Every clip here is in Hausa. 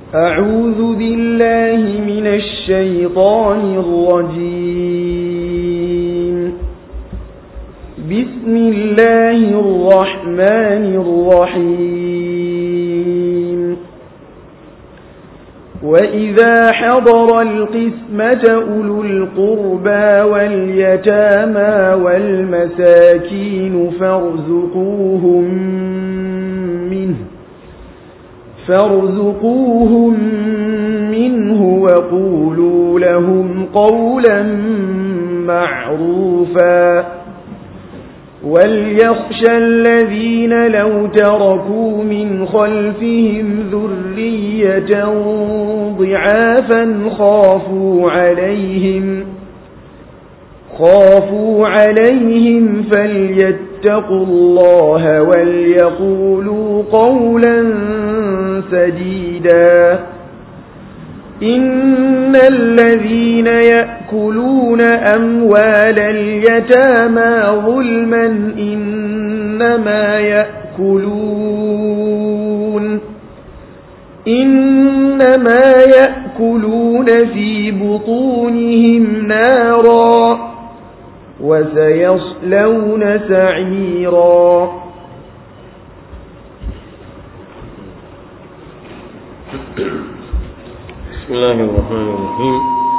أعوذ بالله من الشيطان الرجيم بسم الله الرحمن الرحيم وإذا حضر القسمة أولو القربى واليتامى والمساكين فارزقوهم منه فارزقوهم منه وقولوا لهم قولا معروفا وليخشى الذين لو تركوا من خلفهم ذرية ضعافا خافوا عليهم خافوا عليهم فليتقوا الله وليقولوا قولا سديدا إن الذين يأكلون أموال اليتامى ظلما إنما يأكلون إنما يأكلون في بطونهم نارا وسيصلون سعيرا بسم الله الرحمن الرحيم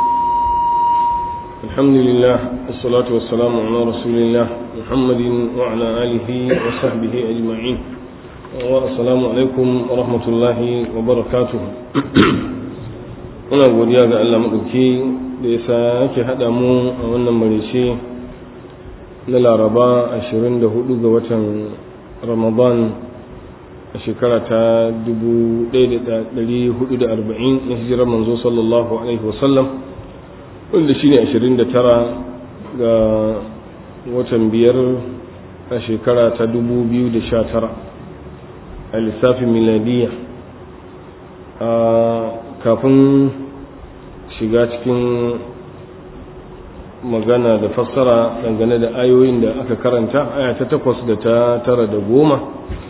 الحمد لله والصلاة والسلام على رسول الله محمد وعلى آله وصحبه أجمعين والسلام عليكم ورحمة الله وبركاته muna godiya ga Allah maɗauki da ya sake haɗa mu a wannan marice na laraba 24 ga watan ramadan a shekara ta 1440 na hijirar manzo sallallahu alaihi wasallam wanda shi ne 29 ga watan biyar a shekara ta 2019 a lissafin miladiyya a kafin shiga cikin magana da fassara dangane da ayoyin da aka karanta aya ta takwas da ta tara da goma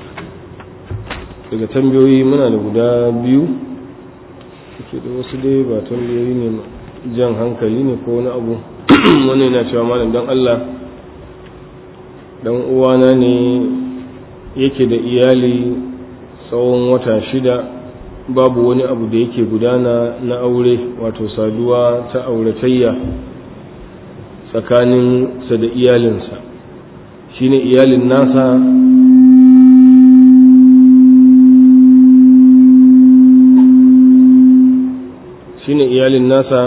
daga tambayoyi muna da guda biyu ke da wasu dai ba tambayoyi ne jan hankali ne ko wani abu wani yana cewa malam don Allah dan uwana ne yake da iyali tsawon wata shida babu wani abu da yake gudana na aure wato saduwa ta auratayya tsakaninsa da iyalinsa shine iyalin nasa shine iyalin nasa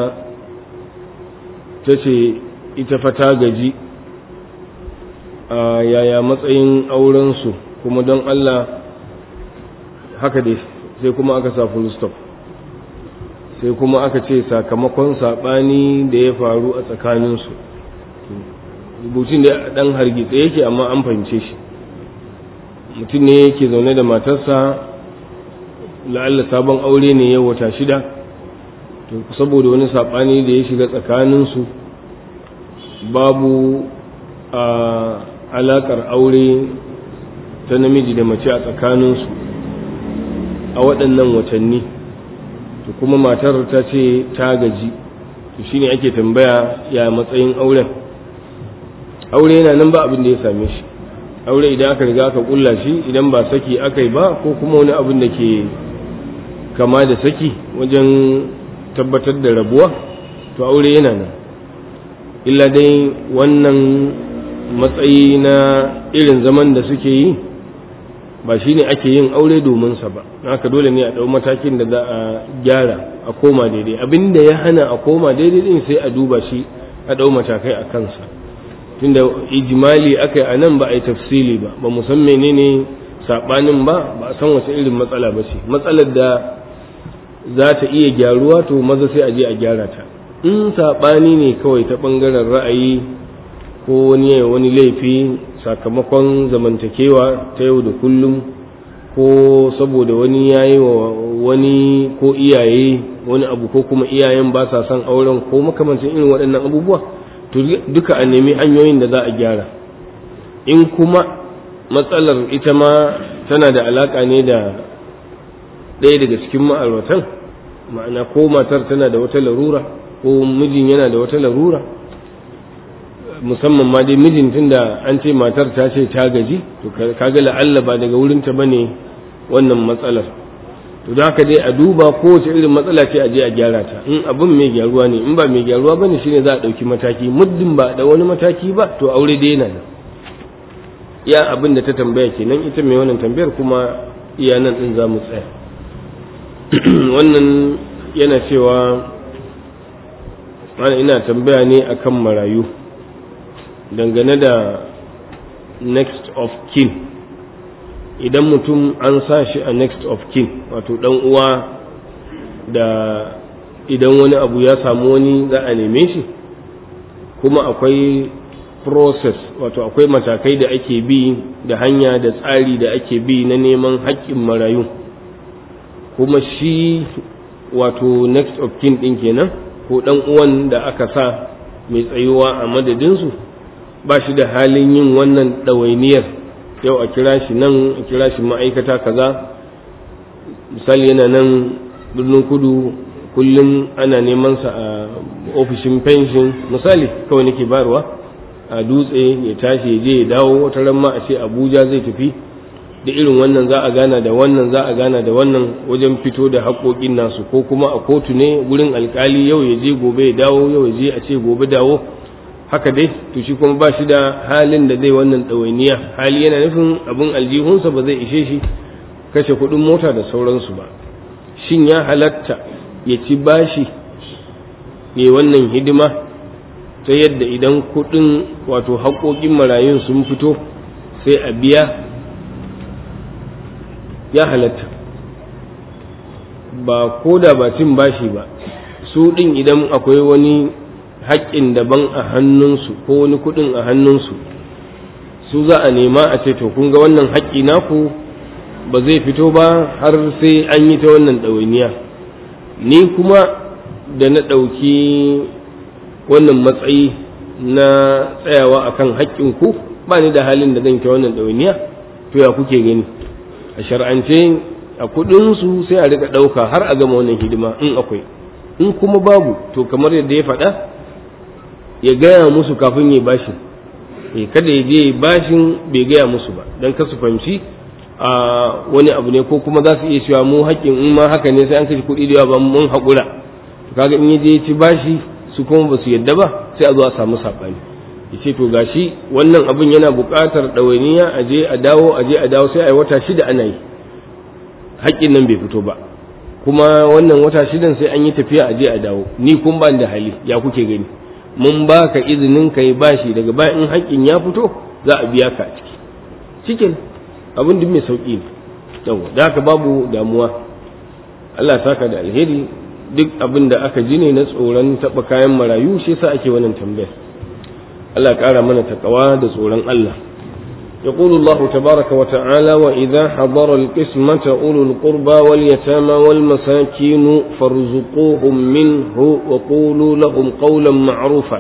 ta ce ita fata gaji a yaya matsayin aurensu kuma don Allah haka dai sai kuma aka sa full stop sai kuma aka ce sakamakon saɓani da ya faru a tsakaninsu rubutun da ɗan hargitse yake amma an fahimce shi mutum ne yake zaune da matarsa la'alla sabon aure ne ya wata shida to saboda wani saɓani da ya shiga tsakaninsu babu a alaƙar aure ta namiji da mace a tsakaninsu a waɗannan watanni to kuma matar ta ce ta gaji to shine ake tambaya ya matsayin auren aure yana nan ba abin da ya same shi aure idan aka riga aka kulla shi idan ba saki aka yi ba ko kuma wani abin da ke kama da saki wajen tabbatar da rabuwa to aure yana nan illa dai wannan matsayi na irin zaman da suke yi ba shi ne ake yin aure domin sa ba haka dole ne a ɗau matakin da za a gyara a koma daidai abin da ya hana a koma daidai din sai a duba shi a ɗau matakai a kansa tunda ijimali aka yi a nan ba a yi tafsili ba ba mu san menene saɓanin ba ba a san wace irin matsala ba ce matsalar da za ta iya gyaruwa to maza sai a je a gyara ta in saɓani ne kawai ta ɓangaren ra'ayi ko wani wani laifi sakamakon zamantakewa ta yau da kullum ko saboda wani yayi wa wani ko iyaye wani abu ko kuma iyayen ba sa son auren ko makamancin irin waɗannan abubuwa to duka a nemi hanyoyin da za a gyara in kuma matsalar ita ma tana da alaƙa ne da ɗaya daga cikin ma'auratan ma'ana ko matar tana da wata larura ko mijin yana da wata larura musamman ma dai mijin tunda an ce matar ta ce ta gaji to kaga la'alla ba daga wurinta bane wannan matsalar to da haka dai a duba kowace irin matsala ce a je a gyara ta in abin mai gyaruwa ne in ba mai gyaruwa bane shine za a ɗauki mataki muddin ba da wani mataki ba to aure dai yana nan iya abin da ta tambaya kenan ita mai wannan tambayar kuma iya nan din za mu tsaya wannan yana cewa mana ina tambaya ne akan marayu dangane da next of kin idan mutum an sa shi a next of kin wato dan uwa da idan wani abu ya samu wani za a neme shi kuma akwai process wato akwai matakai da ake bi da hanya da tsari da ake bi na neman haƙƙin marayu kuma shi wato next of kin ɗin kenan ko ɗan uwan da aka sa mai tsayuwa a madadinsu ba shi da halin yin wannan ɗawainiyar yau a kira shi nan a kira shi ma'aikata kaza misali yana nan birnin kudu kullum ana neman sa a ofishin pension misali kawai nake bayarwa a dutse ya tashi ya je ya dawo wata ran ma a ce abuja zai tafi da irin wannan za a gana da wannan za a gana da wannan wajen fito da haƙoƙin nasu ko kuma a kotu ne wurin alkali yau ya je gobe ya dawo yau ya je a ce gobe dawo haka dai to shi kuma ba shi da halin da zai wannan ɗawainiya hali yana nufin abin aljihunsa ba zai ishe shi kashe kuɗin mota da sauransu ba shin ya halatta ya ci bashi ya wannan hidima ta yadda idan kuɗin wato haƙoƙin marayun sun fito sai a biya ya halatta ba ko da ba cin bashi ba su ɗin idan akwai wani haƙƙin daban a hannunsu ko wani kuɗin a hannunsu su za a nema a ce to kun ga wannan haƙƙi naku ba zai fito ba har sai an yi ta wannan ɗawainiya ni kuma da na ɗauki wannan matsayi na tsayawa akan haƙƙinku ba ni da halin da zan ta wannan ɗawainiya to ya kuke gani a shar'ance a kuɗinsu sai a rika ɗauka har a gama wannan hidima in akwai in kuma babu to kamar yadda ya faɗa ya gaya musu kafin ya bashin eh kada ya je bashin bai gaya musu ba dan kasu fahimci a wani abu ne ko kuma za su iya cewa mu haƙƙin in ma haka ne sai an kashe kuɗi da yawa ba mun haƙura kaga in ya je ya ci bashi su kuma ba su yadda ba sai a zo a samu saɓani ya ce to gashi wannan abin yana buƙatar ɗawainiya a je a dawo a je a dawo sai a yi wata shida ana yi haƙƙin nan bai fito ba kuma wannan wata shidan sai an yi tafiya a je a dawo ni kun ba da hali ya kuke gani mun ba ka izinin ka yi bashi daga bayan in haƙƙin ya fito za a biya ka a ciki cikin abin duk mai sauƙi ne yawa da haka babu damuwa Allah saka da alheri duk abin da aka ji ne na tsoron taɓa kayan marayu shi yasa ake wannan tambayar Allah ƙara mana takawa da tsoron Allah يقول الله تبارك وتعالى وإذا حضر القسمة أولو القربى واليتامى والمساكين فارزقوهم منه وقولوا لهم قولا معروفا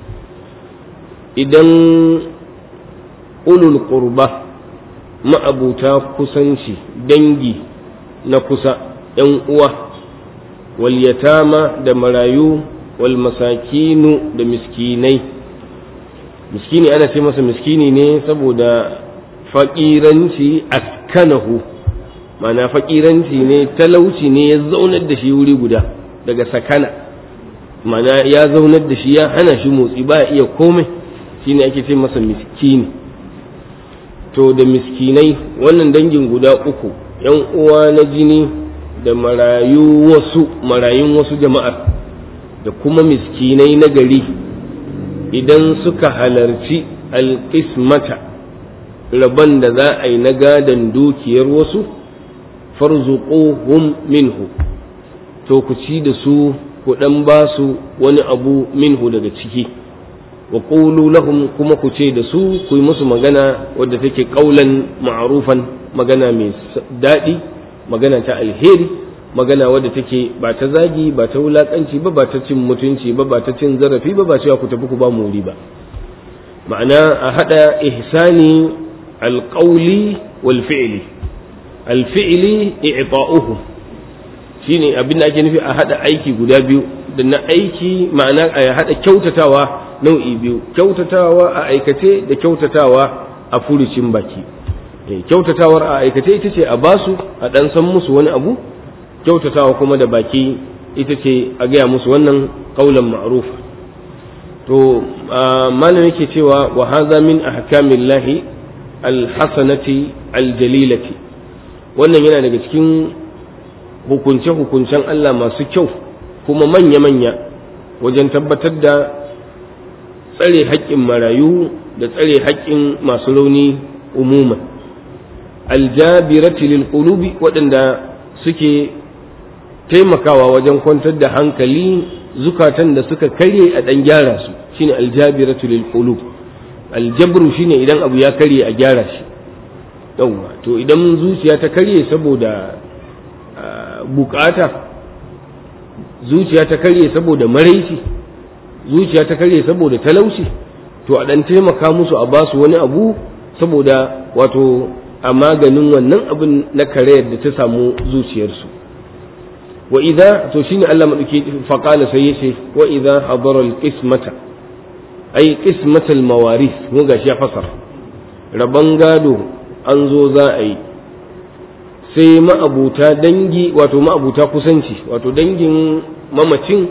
إذن أولو القربى ما أبو كسنشي دنجي نكسا ينقوى واليتامى دمرايو والمساكين دمسكيني miskini ana ce masa miskini ne saboda faƙiranci askanahu mana faƙiranci ne talauci ne ya zaunar da shi wuri guda daga sakana mana ya zaunar da shi ya hana shi motsi ba iya komai shine ake ce masa miskini to da miskinai wannan dangin guda uku yan uwa na jini da marayu wasu marayun wasu jama'ar da kuma miskinai na gari idan suka halarci alƙismata rabon da za a yi na gadon dukiyar wasu farzuquhum minhu to ku ci da su ku ɗan ba su wani abu minhu daga ciki wa qulu lahum kuma ku ce da su ku yi musu magana wadda take ƙaulan ma'rufan magana mai daɗi magana ta alheri magana wadda take ba ta zagi ba ta wulakanci ba ba ta cin mutunci ba ba ta cin zarafi ba ba cewa ku tafi ku ba muri ba ma'ana a hada ihsani alqawli wal fi'li alfi'li i'ta'uhu shine abin da ake nufi a hada aiki guda biyu da na aiki ma'ana a hada kyautatawa nau'i biyu kyautatawa a aikace da kyautatawa a furucin baki kyautatawar a aikace ita ce a basu a dan san musu wani abu kyautatawa kuma da baki ita ce a gaya musu wannan qaulan ma'ruf to malam yake cewa wa hadha min ahkamillahi alhasanati aljalilati wannan yana daga cikin hukunce-hukuncen Allah masu kyau kuma manya-manya wajen tabbatar da tsare haƙƙin marayu da tsare haƙƙin masu rauni umuman aljabirati lil qulubi waɗanda suke taimakawa wajen kwantar da hankali zukatan da suka karye a ɗan gyara su shine aljabiratu lil qulub aljabru shine idan abu ya karye a gyara shi yawwa to idan zuciya ta karye saboda bukata zuciya ta karye saboda maraici zuciya ta karye saboda talauci to a dan taimaka musu a basu wani abu saboda wato a maganin wannan abin na karayar da ta samu zuciyarsu wa idza to shine Allah madauki faqala sai yace wa idza hadara al-qismata ay qismatal mawarith mu gashi ya fasara raban gado an zo za a yi sai ma'abuta dangi wato ma'abuta kusanci wato dangin mamacin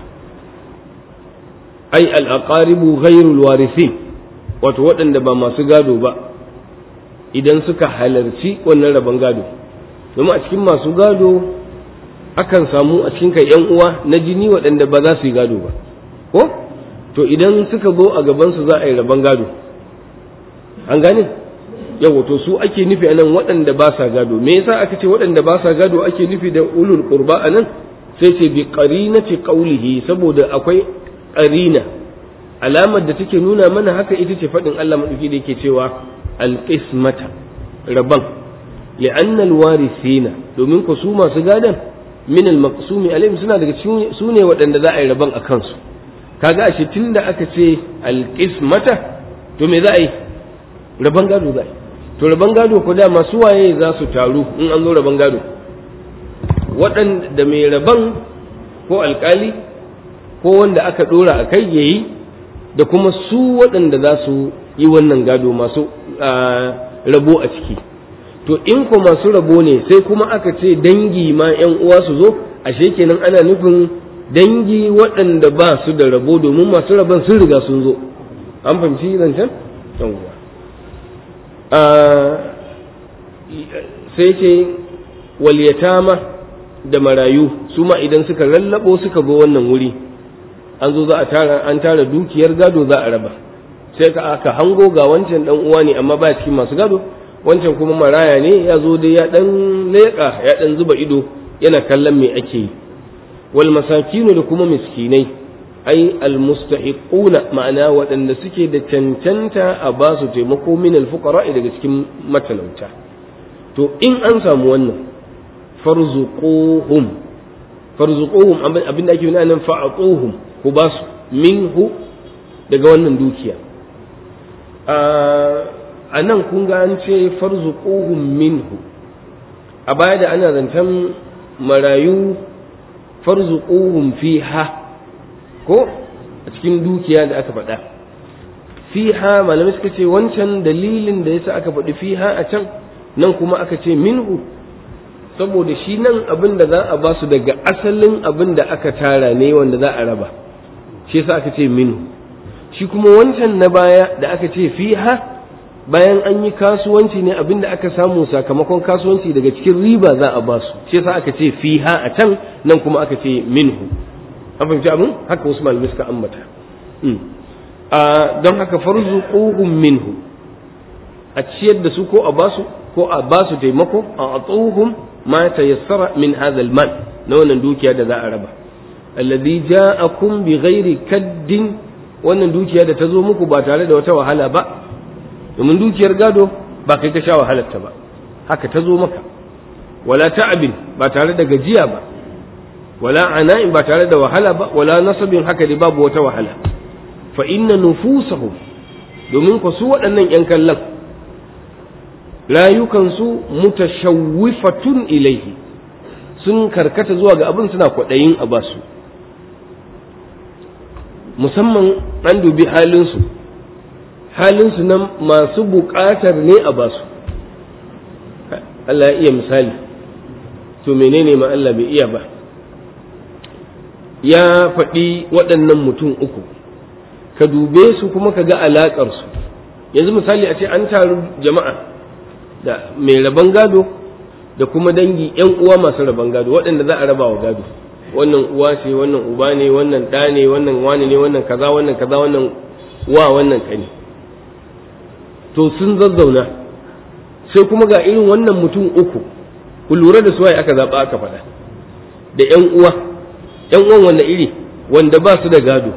ai al'aqaribu ghairul warithin wato waɗanda ba masu gado ba idan suka halarci wannan rabon gado domin a cikin masu gado akan samu a cikin kai yan uwa na jini waɗanda ba za su yi gado ba ko to idan suka zo a gabansu za a yi rabon gado an gane yawa to su ake nufi a nan waɗanda ba sa gado me yasa aka ce waɗanda ba sa gado ake nufi da ulul qurba a nan sai ce bi qarinati qawlihi saboda akwai qarina alamar da take nuna mana haka ita ce faɗin Allah madauki da yake cewa alqismata rabban li'anna alwarithina domin ku su masu gadan min almaqsumi alaihim suna daga cikin su ne waɗanda za a yi rabban a kansu kaga ashe tunda aka ce alqismata to me za a yi rabban gado za a yi to rabon gado ko dama su waye za su taru in an zo rabon gado waɗanda mai rabon ko alkali ko wanda aka ɗora a kai yayi da kuma su waɗanda za su yi wannan gado masu rabo a ciki to in ko masu rabo ne sai kuma aka ce dangi ma 'yan uwa su zo ashe kenan ana nufin dangi waɗanda ba su da rabo domin masu rabon sun riga sun zo an fahimci zancen yawwa sai ce walyatama da marayu su ma idan suka lallabo suka zo wannan wuri an zo za a tara an tara dukiyar gado za a raba sai ka aka hango ga wancan dan uwa ne amma ba cikin masu gado wancan kuma maraya ne ya zo dai ya dan leƙa ya dan zuba ido yana kallon me ake yi wal masakinu da kuma miskinai ai almustahiquna ma'ana waɗanda suke da cancanta a ba su taimako min alfuqara daga cikin matalauta to in an samu wannan farzuquhum farzuquhum abin da ake nuna nan fa'atuhum ku ba su minhu daga wannan dukiya a nan kun ga an ce farzuquhum minhu a baya da ana zancen marayu farzuquhum fiha ko a cikin dukiya da aka faɗa fiha malamai suka ce wancan dalilin da yasa aka faɗi fiha a can nan kuma aka ce minhu saboda shi nan abin da za a ba su daga asalin abin da aka tara ne wanda za a raba shi yasa aka ce minhu shi kuma wancan na baya da aka ce fiha bayan an yi kasuwanci ne abin da aka samu sakamakon kasuwanci daga cikin riba za a ba su shi yasa aka ce fiha a can nan kuma aka ce minhu an fahimci abin haka wasu malamai suka ambata don haka farzuquhum minhu a ciyar da su ko a basu ko a basu taimako a atuhum ma tayassara min hadha mal na wannan dukiya da za a raba alladhi ja'akum bi ghairi kaddin wannan dukiya da ta zo muku ba tare da wata wahala ba domin dukiyar gado ba kai ka sha wahalarta ba haka ta zo maka wala ta'abin ba tare da gajiya ba wala ana'in ba tare da wahala ba wala nasabin haka dai babu wata wahala fa inna nufusahum domin ku su waɗannan ‘yan kallon rayukansu mutashawwifatun ilaihi sun karkata zuwa ga abin suna kwaɗayin a basu musamman an dubi halinsu halinsu nan masu buƙatar ne a basu Allah ya iya misali to menene ma Allah bai iya ba ya faɗi waɗannan mutum uku ka dube su kuma ka ga alaƙarsu yanzu misali a ce an taru jama'a da mai rabon gado da kuma dangi yan uwa masu rabon gado waɗanda za a raba wa gado wannan uwa ce wannan uba ne wannan ɗa ne wannan wani ne wannan kaza wannan kaza wannan wa wannan kani to sun zazzauna sai kuma ga irin wannan mutum uku ku lura da suwaye aka zaɓa aka faɗa da yan uwa yan uwan wanda iri wanda ba su da gado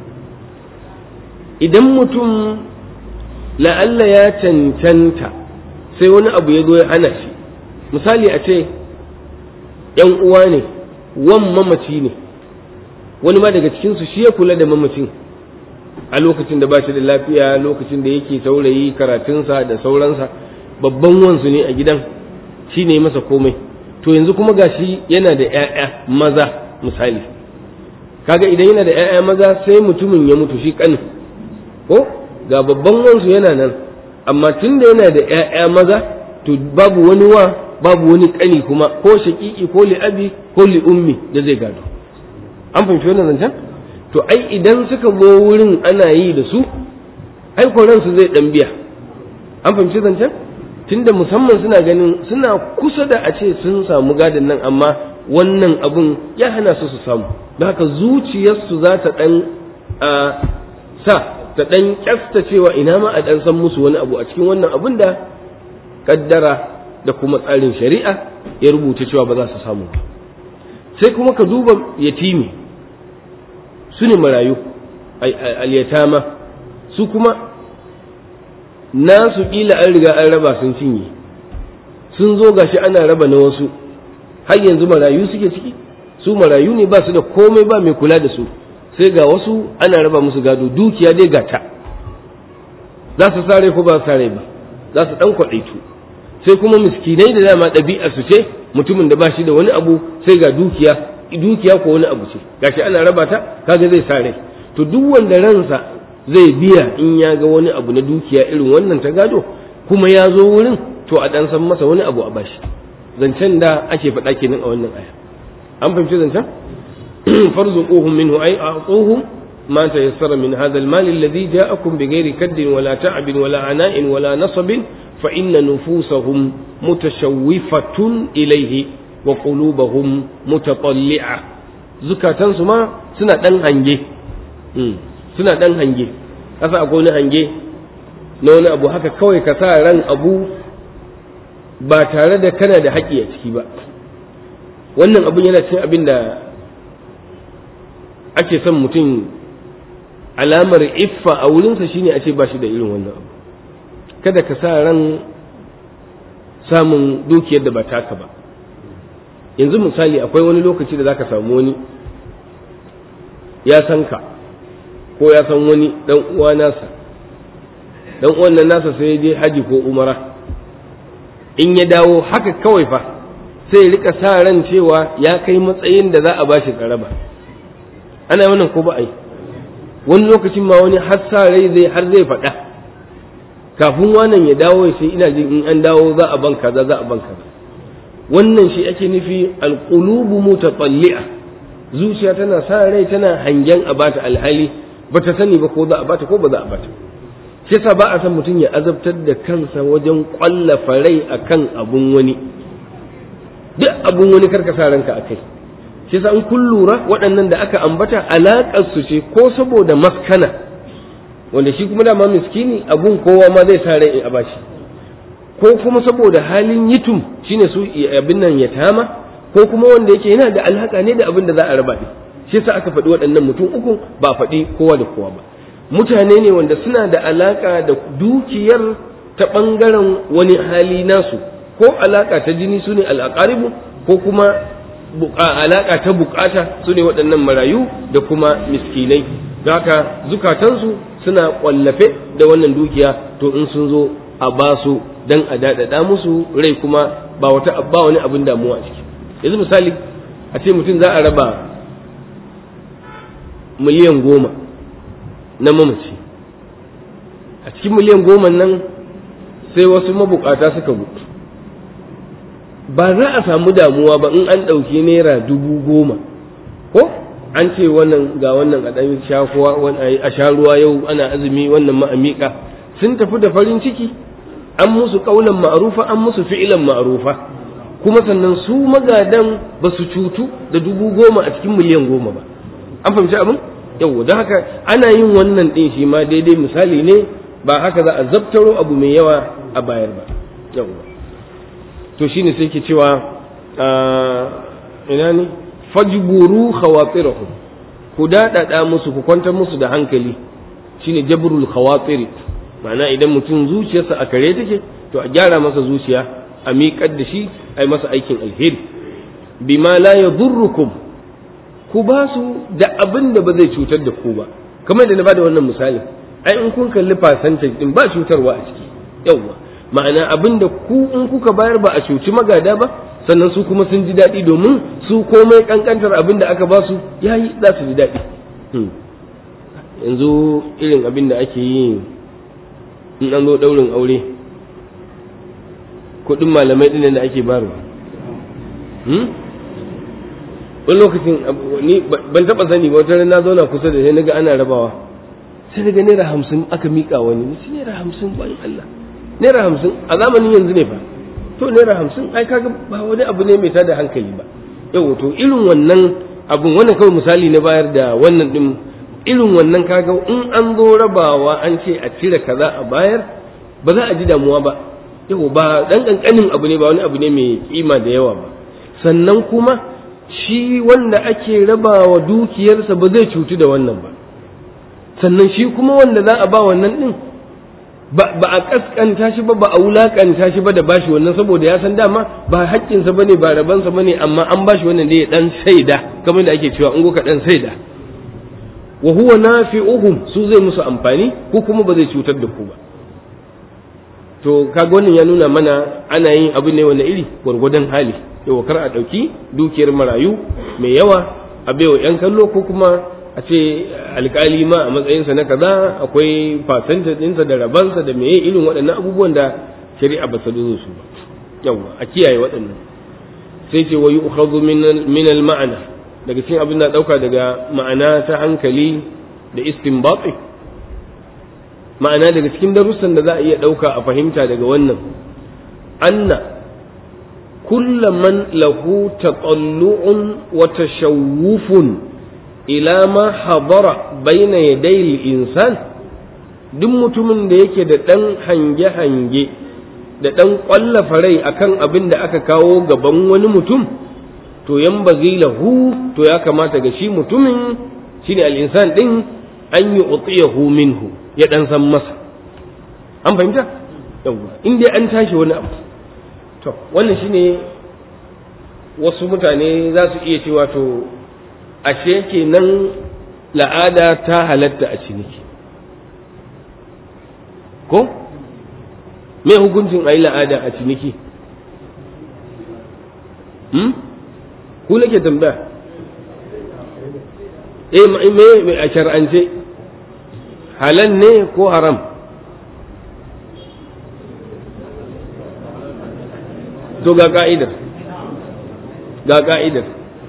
idan mutum la'alla ya cancanta sai wani abu ya zo ya hana shi misali a ce ‘yan uwa ne wan mamaci ne wani ma daga cikinsu shi ya kula da mamacin a lokacin da ba shi da lafiya lokacin da yake saurayi karatunsa da sauransa babban wansu ne a gidan shi ne masa komai to yanzu kuma gashi yana da ‘ya'ya maza misali kaga idan yana da ‘ya'ya maza sai mutumin ya mutu shi kanin ko ga babban wansu yana nan amma tun da yana da ‘ya'ya maza to babu wani wa babu wani kani kuma ko shaƙiƙi ko li'abi ko li'ummi da zai gado an fahimci wannan zancen to ai idan suka zo wurin ana yi da su ai ransu zai ɗan biya an fahimci zancen tunda musamman suna ganin suna kusa da a ce sun samu gadon nan amma wannan abun ya hana su su samu da haka zuciyarsu za ta ɗan sa ta ɗan kyasta cewa ina ma a ɗan san musu wani abu a cikin wannan abun da kaddara da kuma tsarin shari'a ya rubuta cewa ba za su samu ba sai kuma ka duba yatimi su ne marayu al-yatama su kuma nasu kila an riga an raba sun cinye sun zo gashi ana raba na wasu har yanzu marayu suke ciki su marayu ne ba su da komai ba mai kula da su sai ga wasu ana raba musu gado dukiya dai gata za su sare ko ba su sare ba za su dan kwaɗaitu sai kuma miskinai da dama ɗabi'ar su ce mutumin da ba shi da wani abu sai ga dukiya dukiya ko wani abu ce gashi ana raba ta kaga zai sare to duk wanda ransa zai biya in ya ga wani abu na dukiya irin wannan ta gado kuma ya zo wurin to a dan san masa wani abu a bashi zancen da ake faɗa kenan a wannan aya an fahimci zancen farzuquhum minhu ay a'tuhum ما تيسر من هذا المال الذي جاءكم بغير كد ولا تعب ولا عناء ولا نصب فإن نفوسهم متشوفة إليه وقلوبهم متطلعة زكاة سما سنة دن هنجي سنة دن هنجي أفا أقول هنجي نونا أبو هكا كوي كسارا أبو ba tare da kana da haƙƙi a ciki ba wannan abin yana cin abin da ake son mutum alamar iffa a wurinsa shine a ce ba shi da irin wannan abu kada ka sa ran samun dukiyar da ba taka ba yanzu misali akwai wani lokaci da zaka samu wani ya san ka ko ya san wani dan uwa nasa dan uwan nan nasa sai ya je haji ko umara in ya dawo haka kawai fa sai ya rika sa ran cewa ya kai matsayin da za a bashi tsaraba ana wannan ko ba ai wani lokacin ma wani har sa rai zai har zai faɗa kafin wannan ya dawo ya sai ina jin in an dawo za a ban kaza za a ban kaza wannan shi ake nufi alqulubu mutatalli'a zuciya tana sa rai tana hangen a bata alhali bata sani ba ko za a bata ko ba za a bata shi yasa ba a san mutum ya azabtar da kansa wajen kwallafa rai akan abun wani duk abun wani karka sa ranka akai shi yasa in kun lura waɗannan da aka ambata alaƙar su ce ko saboda maskana wanda shi kuma dama miskini abun kowa ma zai sa rai a bashi ko kuma saboda halin yitum shine su abin nan ya tama ko kuma wanda yake yana da alhaka ne da abin da za a raba ne shi yasa aka faɗi waɗannan mutum uku ba faɗi kowa da kowa ba mutane ne wanda suna da alaka da dukiyar ta ɓangaren wani hali nasu ko alaka ta jini su ne al'aqaribu ko kuma alaka ta bukata su ne waɗannan marayu da kuma miskinai haka zukatansu suna ƙwallafe da wannan dukiya to in sun zo a ba su dan a daɗaɗa musu rai kuma ba wata ba wani abin damuwa ciki yanzu misali a ce mutum za a raba miliyan goma na mamaci a cikin miliyan goma nan sai wasu mabukata suka mutu ba za a samu damuwa ba in an ɗauki naira dubu goma ko an ce wannan ga wannan a ɗan shakuwa a sha ruwa yau ana azumi wannan ma'amika sun tafi da farin ciki an musu ƙaunan ma'arufa an musu fi'ilan ma'arufa kuma sannan su magadan ba su cutu da dubu goma a cikin miliyan goma ba an fahimci abin yau don haka ana yin wannan ɗin shi ma daidai misali ne ba haka za a zabtaro abu mai yawa a bayar ba yau to shine sai ke cewa ina ne fajburu khawatirahum ku daɗaɗa musu ku kwantar musu da hankali shine jabrul khawatiri ma'ana idan mutum zuciyarsa a kare take to a gyara masa zuciya a miƙar da shi a yi masa aikin alheri bima la yadurrukum ku ba su da abin da ba zai cutar da ku ba kamar da na bada wannan misali ai in kun kalli fasantin din ba cutarwa a ciki yawwa ma'ana abin da ku in kuka bayar ba a cuci magada ba sannan su kuma sun ji daɗi domin su komai kankantar abin da aka ba su yayi za su ji daɗi yanzu irin abin da ake yi in an zo ɗaurin aure kuɗin malamai ɗin da ake bayarwa wani lokacin ni ban taɓa sani ba wata na zauna kusa da sai naga ana rabawa sai naga naira hamsin aka miƙa wani ni naira hamsin bayan Allah naira hamsin a zamanin yanzu ne fa to naira hamsin ai kaga ba wani abu ne mai tada hankali ba yau to irin wannan abun wannan kawai misali na bayar da wannan din irin wannan kaga in an zo rabawa an ce a cire kaza a bayar ba za a ji damuwa ba yau ba dan kankanin abu ne ba wani abu ne mai kima da yawa ba sannan kuma shi wanda ake rabawa dukiyarsa ba zai cutu da wannan ba sannan shi kuma wanda za a ba wannan din ba a kaskanta shi ba ba a wulakanta shi ba da bashi wannan saboda ya san dama ba haƙƙinsa ba ne ba rabansa ba ne amma an bashi wannan da ya dan saida kamar da ake cewa in ka dan saida wa huwa nafi'uhum su zai musu amfani ko kuma ba zai cutar da ku ba to kaga wannan ya nuna mana ana yin abu ne wani iri gwargwadon hali yau kar a ɗauki dukiyar marayu mai yawa a baiwa 'yan kallo ko kuma a ce alkali ma a matsayinsa na kaza akwai fasanta ɗinsa da rabansa da meye irin waɗannan abubuwan da shari'a ba su zo su ba yawa a kiyaye waɗannan sai ce wa yu'khadhu min al-ma'ana daga cikin abin da ɗauka daga ma'ana ta hankali da istinbati ma'ana daga cikin darussan da za a iya ɗauka a fahimta daga wannan anna كل من له تطلع وتشوف إلى ما حضر بين يدي الإنسان duk mutumin da yake da ɗan hange-hange da ɗan ƙwallafa rai akan abin da aka kawo gaban wani mutum to yan lahu to ya kamata ga shi mutumin shine al'insan ɗin an yi utiyahu minhu ya ɗan san masa an fahimta yawwa in dai an tashi wani abu to wannan shine wasu mutane za su iya cewa to ashe kenan la'ada ta halatta a ciniki ko me hukuncin a yi la'ada a ciniki hmm? ku nake tambaya eh me a shar'ance halal ne ko haram to ga ka'idar ga ka'idar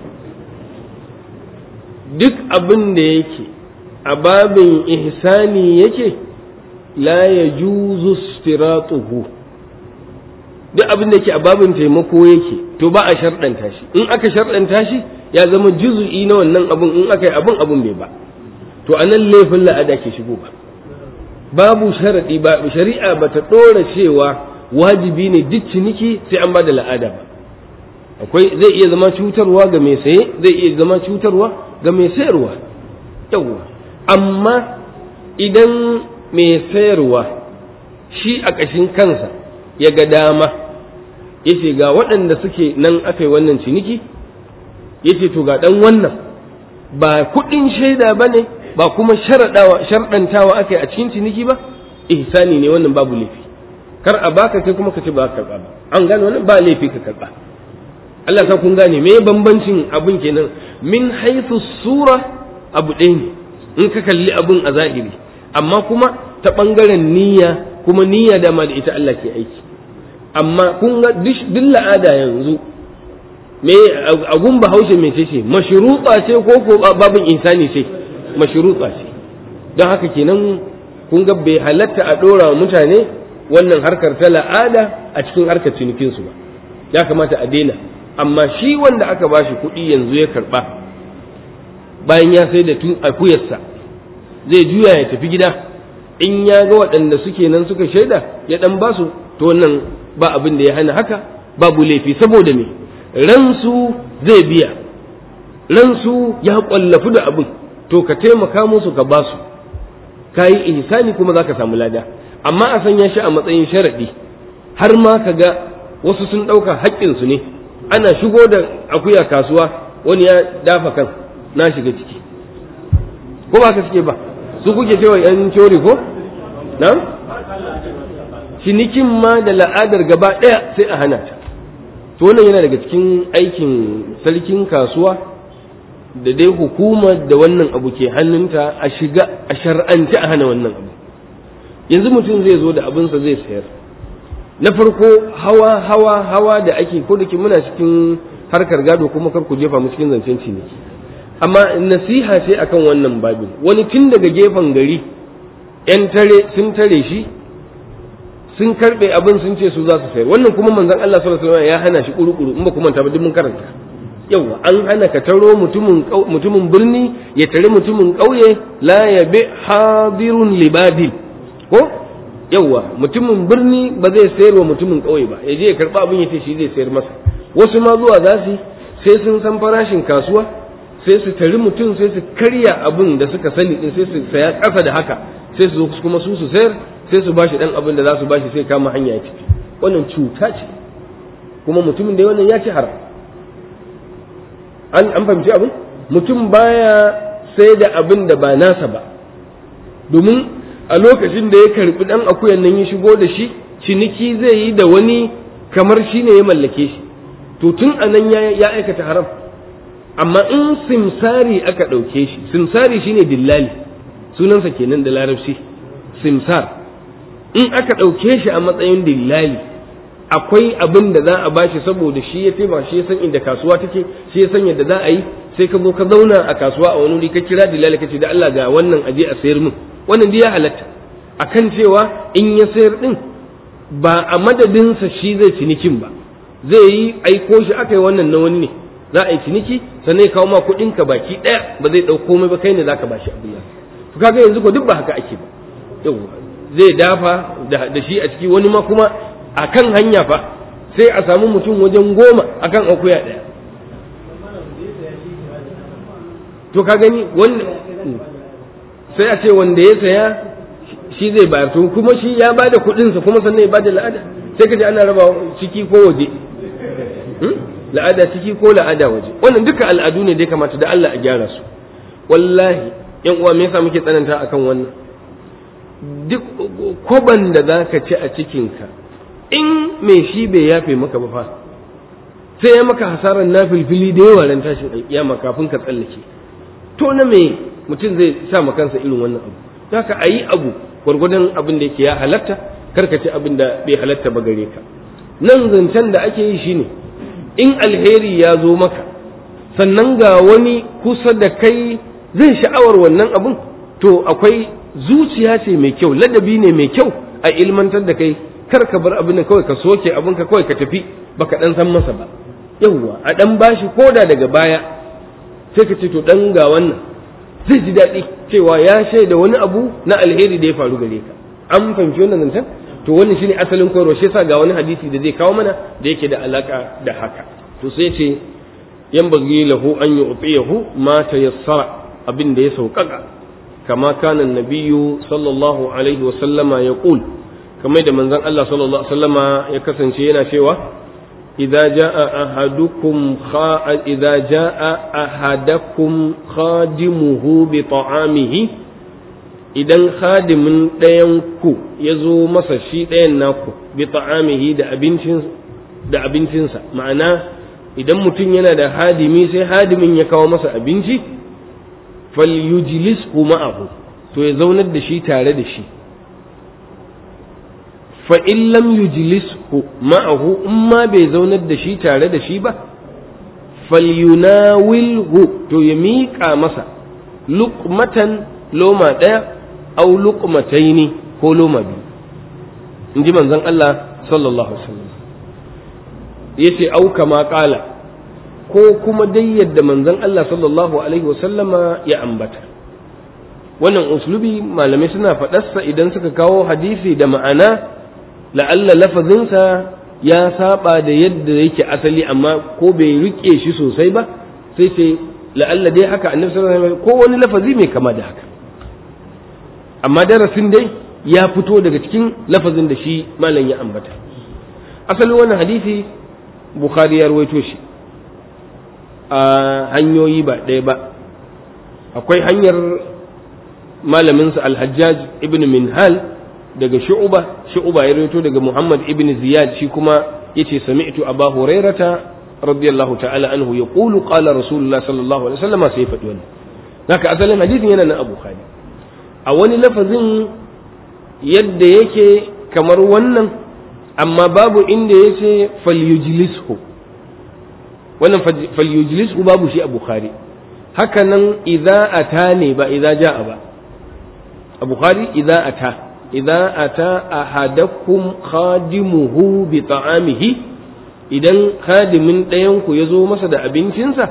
duk abin da yake a babin ihsani yake la ya juzu stiratuhu duk abin da yake a babin taimako yake to ba a sharɗanta shi in aka sharɗanta shi ya zama juzu'i na wannan abin in aka yi abin abin bai ba to a nan laifin la'ada ke shigo ba babu sharaɗi ba shari'a ba ta ɗora cewa wajibi ne duk ciniki sai an ba da la'ada ba akwai zai iya zama cutarwa ga mai saye zai iya zama cutarwa ga mai sayarwa yawwa amma idan mai sayarwa shi a ƙashin kansa ya ga dama ya ce ga waɗanda suke nan aka yi wannan ciniki ya ce to ga ɗan wannan ba kuɗin shaida ba ne ba kuma sharɗantawa aka yi a cikin ciniki ba ihsani ne wannan babu laifi kar a baka kai kuma ka ce ba ka karɓa ba an gane wannan ba laifi ka karɓa Allah sa kun gane me bambancin abun kenan min haythu sura abu ɗaya ne in ka kalli abun a zahiri amma kuma ta ɓangaren niyya kuma niyya da ma da ita Allah ke aiki amma kun ga duk la'ada yanzu me agun bahaushe mai ce mashruta ce ko ko babin insani ce mashruta ce don haka kenan kun ga bai halatta a ɗora mutane wannan harkar ta la'ada a cikin harkar cinikinsu ba ya kamata a daina amma shi wanda aka bashi kuɗi yanzu ya karɓa bayan ya sai da tun akuyarsa zai juya ya tafi gida in ya ga waɗanda suke nan suka shaida ya ɗan basu to wannan ba abin da ya hana haka babu laifi saboda me ransu zai biya ransu ya ƙwallafu da abin to ka taimaka musu ka basu ka yi ihsani kuma za ka samu lada amma a sanya shi a matsayin sharaɗi har ma ka ga wasu sun ɗauka haƙƙinsu ne ana shigo da akuya kasuwa wani ya dafa kan na shiga ciki ko ba ka suke ba su kuke cewa yan cori ko na cinikin ma da la'adar gaba ɗaya sai a hana ta to wannan yana daga cikin aikin sarkin kasuwa da dai hukumar da wannan abu ke hannunta a shiga a shar'anci a hana wannan abu yanzu mutum zai zo da abinsa zai sayar na farko hawa hawa hawa da ake ko da ke muna cikin harkar gado kuma kar ku jefa mu cikin zancen ciniki amma nasiha ce akan wannan babin wani tun daga gefen gari yan tare sun tare shi sun karbe abin sun ce su za su sayar wannan kuma manzon Allah sallallahu alaihi wasallam ya hana shi kuru-kuru in ba ku manta ba duk mun karanta yawa an hana ka taro mutumin mutumin birni ya tare mutumin ƙauye la yabi hadirun libadil ko yawa mutumin birni ba zai sayar wa mutumin ƙauye ba ya je ya karba abin ya ce shi zai sayar masa wasu ma zuwa za su sai sun san farashin kasuwa sai su tari mutum sai su karya abin da suka sani din sai su saya ƙasa da haka sai su zo kuma su su sayar sai su bashi dan abin da za su bashi sai kama hanya ya tafi wannan cuta ce kuma mutumin da wannan ya ci haram an an fahimci abin mutum baya sai da abin da ba nasa ba domin a lokacin da ya karbi dan akuyan nan ya shigo da shi ciniki zai yi da wani kamar shi ne ya mallake shi to tun anan ya aikata haram amma in simsari aka ɗauke shi simsari shine dillali sunansa kenan da larabci simsar in aka ɗauke shi a matsayin dillali akwai abin da za a bashi saboda shi ya taimaka shi ya san inda kasuwa take shi ya san yadda za a yi sai ka zo ka zauna a kasuwa a wani wuri ka kira dillali ka ce da Allah ga wannan aje a sayar min wannan dai ya halatta akan cewa in ya sayar din ba a madadinsa shi zai cinikin ba zai yi aiko shi aka yi wannan na wani ne za a yi ciniki sannan ya kawo ma kuɗin ka baki ɗaya ba zai ɗau komai ba kai ne zaka bashi abin nan to kaga yanzu ko duk ba haka ake ba yau zai dafa da shi a ciki wani ma kuma akan hanya fa sai a samu mutum wajen goma akan akuya ɗaya to ka gani wanda sai a ce wanda ya saya shi zai bayar to kuma shi ya bada kuɗinsa kuma sannan ya bada la'ada sai ka ji ana raba ciki ko waje la'ada ciki ko la'ada waje wannan duka al'adu ne dai kamata da Allah a gyara su wallahi yan uwa me yasa muke tsananta akan wannan duk kwaban da zaka ci a cikinka in mai shi bai yafe maka ba fa sai ya maka hasarar na filfili da yawa ran tashin alkiyama kafin ka tsallake to na me mutum zai sa ma kansa irin wannan abu haka a yi abu gwargwadon abin da yake ya halatta karka ci abin da bai halatta ba gare ka nan zancen da ake yi shine in alheri ya zo maka sannan ga wani kusa da kai zai sha'awar wannan abun to akwai zuciya ce mai kyau ladabi ne mai kyau a ilmantar da kai kar ka bar abin kawai ka soke abin ka kawai ka tafi baka dan san masa ba yawwa a dan bashi koda daga baya sai ka ce to dan ga wannan zai ji daɗi cewa ya shaida wani abu na alheri da ya faru gare ka an fahimci wannan zancen to wannan shine asalin koyarwa shi yasa ga wani hadisi da zai kawo mana da yake da alaka da haka to sai ce yan bagi lahu an yu'tiyahu ma tayassara abin da ya sauƙaƙa kama kana nabiyyu sallallahu alaihi wa sallama yaqul kamar da manzon Allah sallallahu alaihi wa sallama ya kasance yana cewa idza jaa ahadukum kha idza jaa ahadakum khadimuhu bi ta'amihi idan khadimin ɗayan ku ya zo masa shi ɗayan naku bi ta'amihi da abincin da abincinsa ma'ana idan mutum yana da hadimi sai hadimin ya kawo masa abinci falyujlishu ma'ahu to ya zaunar da shi tare da shi fa in lam yujlishu ma'ahu in ma bai zaunar da shi tare da shi ba falyunawilhu to ya miƙa masa luqmatan loma ɗaya au luqmataini ko loma biyu in ji manzon Allah sallallahu alaihi wasallam yace au kama qala ko kuma dai yadda manzon Allah sallallahu alaihi wasallama ya ambata wannan uslubi malamai suna faɗarsa idan suka kawo hadisi da ma'ana la'alla lafazinsa ya saba da yadda yake asali amma ko bai rike shi sosai ba sai ce la'alla dai haka annabi sallallahu alaihi wasallam ko wani lafazi mai kama da haka amma darasin dai ya fito daga cikin lafazin da shi malam ya ambata asalin wannan hadisi bukhari ya rawaito shi a hanyoyi ba ɗaya ba akwai hanyar malaminsa alhajjaj ibn minhal daga shu'uba shu'uba ya rawaito daga muhammad ibn ziyad shi kuma yace sami'tu aba hurairata radiyallahu ta'ala anhu yaqulu qala rasulullah sallallahu alaihi wasallam sai faɗi wannan haka asalin hadisin yana nan abu khari a wani lafazin yadda yake kamar wannan amma babu inda yace falyujlishu wannan falyujlishu babu shi a bukhari haka nan idza ata ne ba idza ja'a ba a bukhari idza ata idza ata ahadakum khadimuhu bi ta'amihi idan khadimin ɗayan ku yazo masa da abincinsa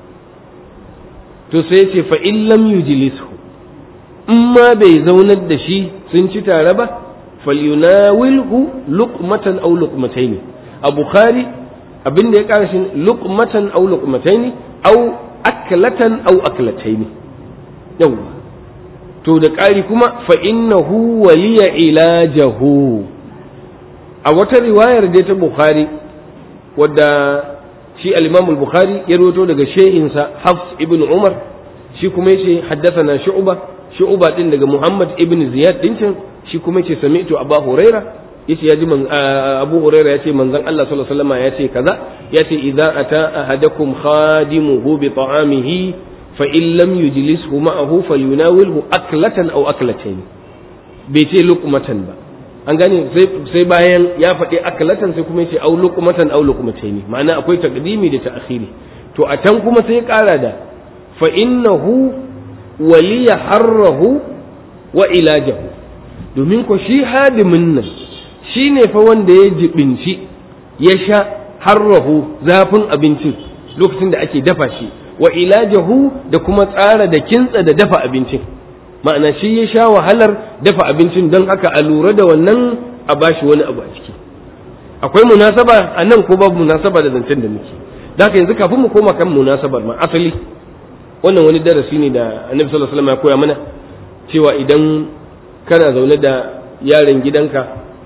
to sai ce fa in lam yujlishu in ma bai zaunar da shi sun ci tare ba falyunawilhu luqmatan aw luqmataini a bukhari abin da ya kara shi luqmatan aw luqmataini aw aklatan aw aklataini yawa to da ƙari kuma fa innahu waliya ilajahu a wata riwayar da ta bukhari wadda shi al-imam al-bukhari ya rawaito daga shehinsa hafs ibn umar shi kuma yace haddathana shu'ba shu'ba din daga muhammad ibn ziyad din can shi kuma yace sami'tu abu huraira yace yaji man abu huraira yace manzon Allah sallallahu alaihi wasallam yace kaza yace idza ata ahadakum khadimuhu bi ta'amihi fa in lam yujlishu ma'ahu falyunawilhu aklatan aw aklatayn bai ce luqmatan ba an gane sai bayan ya faɗi aklatan sai kuma yace aw luqmatan aw luqmatayn ma'ana akwai taqdimi da ta'khiri to a can kuma sai ya ƙara da fa innahu waliya harrahu wa ilajahu domin ko shi hadimin nan shi ne fa wanda ya jibinci ya sha harrahu zafin abincin lokacin da ake dafa shi wa ilajahu da kuma tsara da kintsa da dafa abincin ma'ana shi ya sha wahalar dafa abincin don haka a lura da wannan a bashi wani abu a ciki akwai munasaba a nan ko babu munasaba da zancen da muke da haka yanzu kafin mu koma kan munasabar ma asali wannan wani darasi ne da annabi sallallahu alaihi wasallam ya koya mana cewa idan kana zaune da yaron gidanka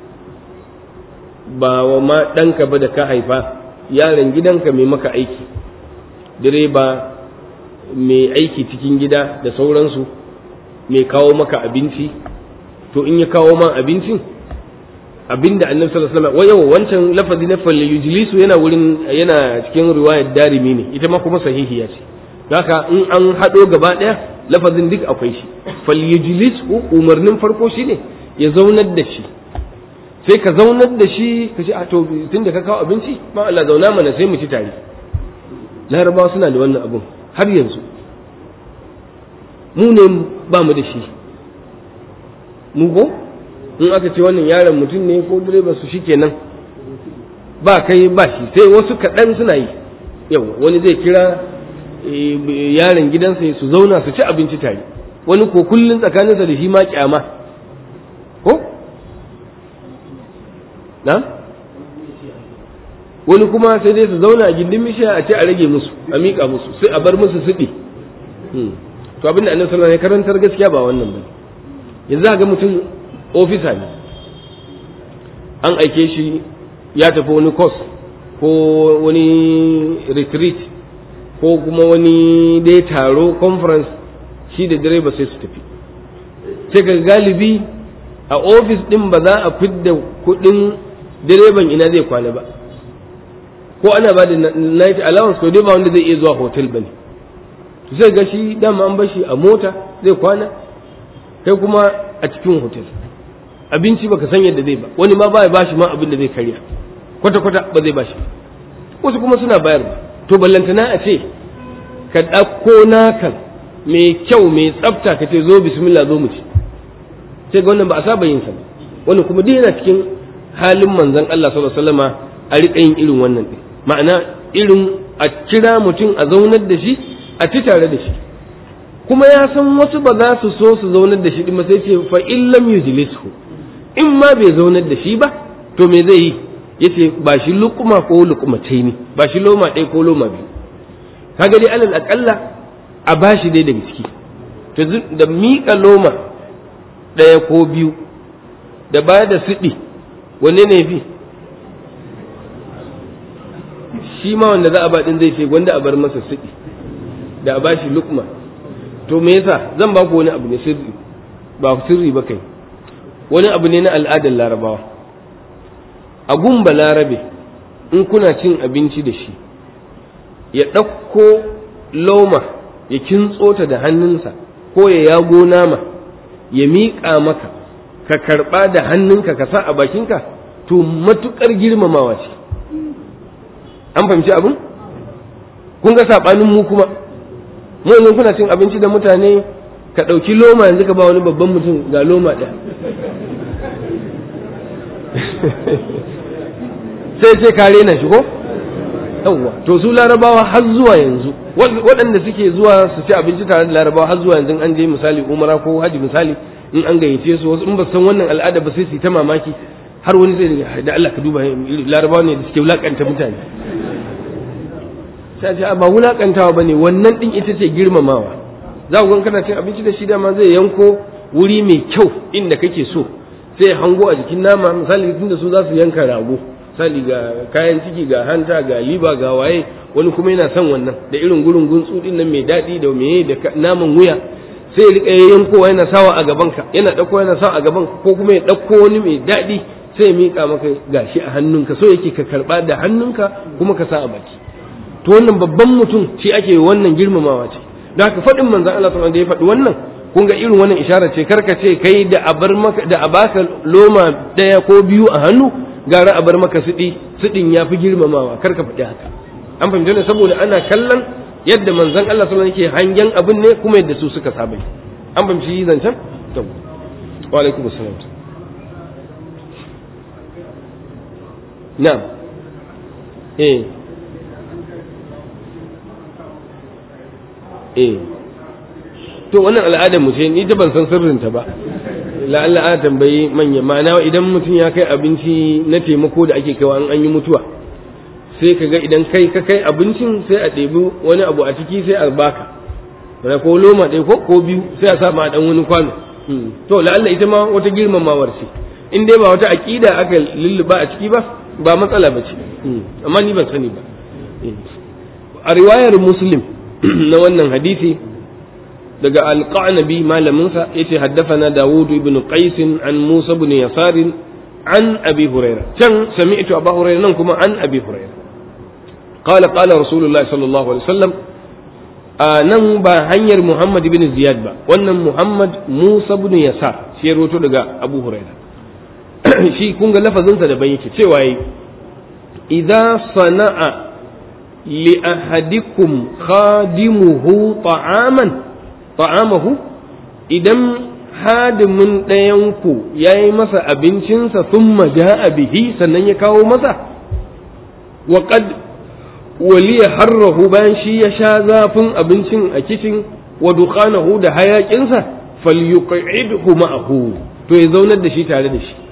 ba wa ma ɗanka ba da ka haifa yaron gidanka mai maka aiki direba mai aiki cikin gida da sauransu mai kawo maka abinci to in ya kawo man abincin abinda annabi sallallahu alaihi wasallam wayo wancan lafazi na fal yujlisu yana wurin yana cikin riwayar darimi ne ita ma kuma sahihiya ce haka in an hado gaba daya lafazin duk akwai shi fal yujlisu umarnin farko shine ya zaunar da shi sai ka zaunar da shi ka ce a to tunda ka kawo abinci ma Allah zauna mana sai mu ci tare larabawa suna da wannan abun har yanzu mu ne ba mu da shi mu ko in aka ce wannan yaron mutum ne ko direba su shi kenan ba kai ba shi sai wasu kaɗan suna yi yau wani zai kira yaron gidansa su zauna su ci abinci tare wani ko kullun tsakaninsa da shi ma kyama ko na wani kuma sai dai su zauna a gindin mishiya a ce a rage musu a miƙa musu sai a bar musu siɗi to abinda annabi sallallahu alaihi karantar gaskiya ba wannan ba yanzu ga mutum ofisa ne an aike shi ya tafi wani course ko wani retreat ko kuma wani dai taro conference shi da direba sai su tafi sai ga galibi a ofis din ba za a fidda kudin direban ina zai kwana ba ko ana ba da night allowance to dai ba wanda zai iya zuwa hotel bane to sai ga shi dama an bar shi a mota zai kwana kai kuma a cikin hotel abinci baka san yadda zai ba wani ma baya bashi ma abin da zai karya kwata kwata ba zai bashi wasu kuma suna bayar ba to ballantana a ce ka ɗauko nakan mai kyau mai tsafta ka ce zo bismillah zo mu ci sai ga wannan ba a saba yin sa ba wannan kuma duk yana cikin halin manzon Allah sallallahu alaihi wasallama a riƙa yin irin wannan din ma'ana irin a kira mutum a zaunar da shi a ci tare da shi kuma ya san wasu ba za su so su zaunar da shi din sai ce fa in lam yujlisu in ma bai zaunar da shi ba to me zai yi yace ba shi lukuma ko lukuma ne ba shi loma ɗaya ko loma biyu kaga dai alal akalla a bashi dai daga ciki to da miƙa loma ɗaya ko biyu da ba da siɗi wanne ne fi shi ma wanda za a ba ɗin zai ce wanda a bar masa siɗi da a bashi lukma to me yasa zan ba ku wani abu ne sirri ba sirri ba kai wani abu ne na al'adar larabawa a gumba larabe in kuna cin abinci da shi ya ɗauko loma ya kintso ta da hannunsa ko ya yago nama ya miƙa maka ka karɓa da hannunka ka sa a bakinka to matuƙar girmamawa ce an fahimci abin kun ga saɓanin mu kuma mu yanzu kuna cin abinci da mutane ka ɗauki loma yanzu ka ba wani babban mutum ga loma ɗaya sai ce kare na shi ko yawwa to su larabawa har zuwa yanzu waɗanda suke zuwa su ci abinci tare da larabawa har zuwa yanzu an je misali umara ko haji misali in an gayyace su wasu in ba san wannan al'ada ba sai su yi ta mamaki har wani zai da Allah ka duba larabawa ne da suke wulakanta mutane sai ce ba wulakantawa bane wannan din ita ce girmamawa za ku ga kana cin abinci da shi dama zai yanko wuri mai kyau inda kake so sai hango a jikin nama misali tunda su za su yanka rago misali ga kayan ciki ga hanta ga liba ga waye wani kuma yana son wannan da irin gurin guntsu din nan mai daɗi da meye da naman wuya sai rika yankowa yana sawa a gaban ka yana ɗauko yana sawa a gaban ko kuma ya ɗauko wani mai daɗi sai ya miƙa maka gashi a hannunka so yake ka karɓa da hannunka kuma ka sa a baki to wannan babban mutum shi ake wannan girmamawa ce da haka faɗin manzon Allah sallallahu da ya faɗi wannan kun ga irin wannan isharar ce karka ce kai da a bar maka da a baka loma ɗaya ko biyu a hannu gara a bar maka siɗi siɗin ya fi girmamawa kar ka faɗi haka an fahimta ne saboda ana kallon yadda manzon Allah sallallahu alaihi yake hangen abin ne kuma yadda su suka saba an fahimci zancen to wa alaikum assalam na'am eh eh to wannan al'adar mu ce ni ta ban san sirrinta ba la'alla ana tambayi manya ma'ana idan mutum ya kai abinci na taimako da ake kaiwa an yi mutuwa sai ka ga idan kai ka kai abincin sai a ɗebi wani abu a ciki sai a baka mana ko loma ɗaya ko ko biyu sai a sa ma dan wani kwano to la'alla ita ma wata girmamawar ce in dai ba wata aƙida aka lulluba a ciki ba ba matsala ba ce amma ni ban sani ba a riwayar muslim na wannan hadisi daga alqanabi malaminsa yace haddathana Dawud ibn Qais an Musa ibn Yasar an Abi Huraira can sami'tu Abu Huraira nan kuma an Abi Huraira qala qala Rasulullah sallallahu alaihi wasallam nan ba hanyar Muhammad ibn Ziyad ba wannan Muhammad Musa ibn Yasar shi roto daga Abu Huraira shi kun ga lafazinsa da ban yake cewa yi idza sana'a li ahadikum khadimuhu ta'aman ta'amahu idan hadimin ɗayanku ya yi masa abincinsa sun a bihi sannan ya kawo masa wa qad waliya harrahu bayan shi ya sha zafin abincin a kicin wa duqanahu da hayakinsa falyuqidhu ma'ahu to ya zaunar da shi tare da shi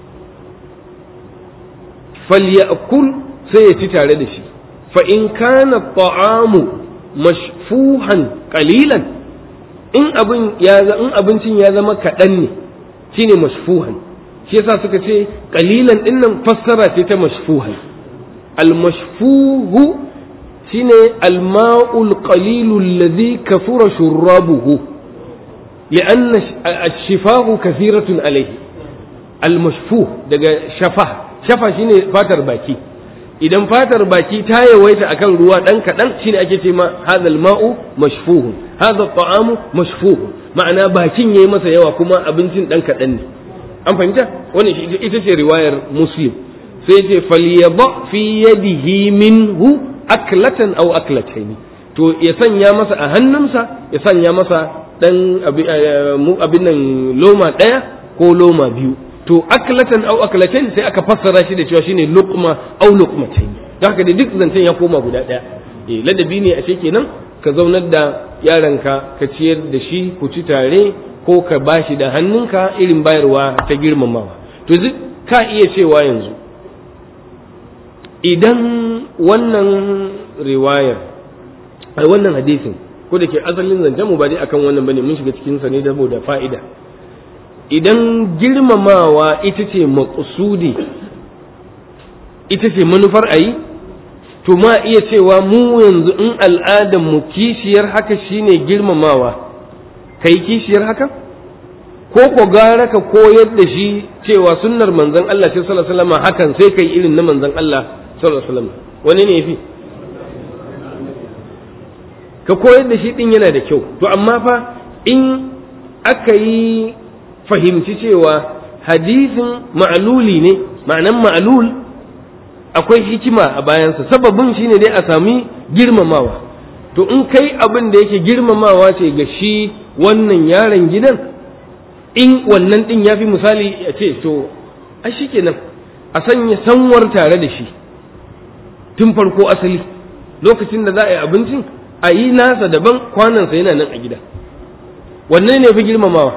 falyakul sai ya ci tare da shi fa in kana ta'amu mashfuhan qalilan in abin ya in abincin ya zama kaɗan ne shine mashfuhan shi yasa suka ce qalilan din nan fassara ce ta mashfuhan al mashfuhu shine al ma'ul qalilu alladhi kafura shurrabuhu لأن الشفاه كثيرة عليه المشفوه daga shafa shafa shine fatar baki idan fatar baki ta yawaita akan ruwa dan kaɗan shine ake ce ma hadal ma'u mashfuhun hadha ta'amu mashfuhun ma'ana bakin yayi masa yawa kuma abincin dan kaɗan ne an fahimta wannan ita ce riwayar muslim sai ce falyaba fi yadihi minhu aklatan aw aklataini to ya sanya masa a hannunsa ya sanya masa dan abin nan loma ɗaya ko loma biyu to aklatan aw aklatain sai aka fassara shi da cewa shine luqma aw luqmatain don haka da duk zancen ya koma guda ɗaya eh ladabi ne a kenan ka zaunar da yaranka ka ciyar da shi ku ci tare ko ka bashi da hannunka irin bayarwa ta girmamawa to ka iya cewa yanzu idan wannan riwayar ai wannan hadisin ko da ke asalin zancen mu ba dai akan wannan bane mun shiga cikin sa ne saboda fa'ida idan girmamawa ita ce maqsudi ita ce manufar ayi to ma iya cewa mu yanzu in al'adar mu kishiyar haka shine girmamawa kai kishiyar haka ko ko gara ka koyar da shi cewa sunnar manzon Allah sallallahu alaihi wasallam hakan sai kai irin na manzon Allah sallallahu alaihi wasallam wani ne yafi ka koyar da shi din yana da kyau to amma fa in aka yi fahimci cewa hadisin ma'luli ne ma'anan ma'lul akwai hikima a bayansa sababin shine dai a sami girmamawa to in kai abin da yake girmamawa ce ga shi wannan yaron gidan in wannan din ya fi misali ya ce to a shi kenan a sanya sanwar tare da shi tun farko asali lokacin da za a yi abincin a yi nasa daban kwanansa yana nan a gida wannan ne fi girmamawa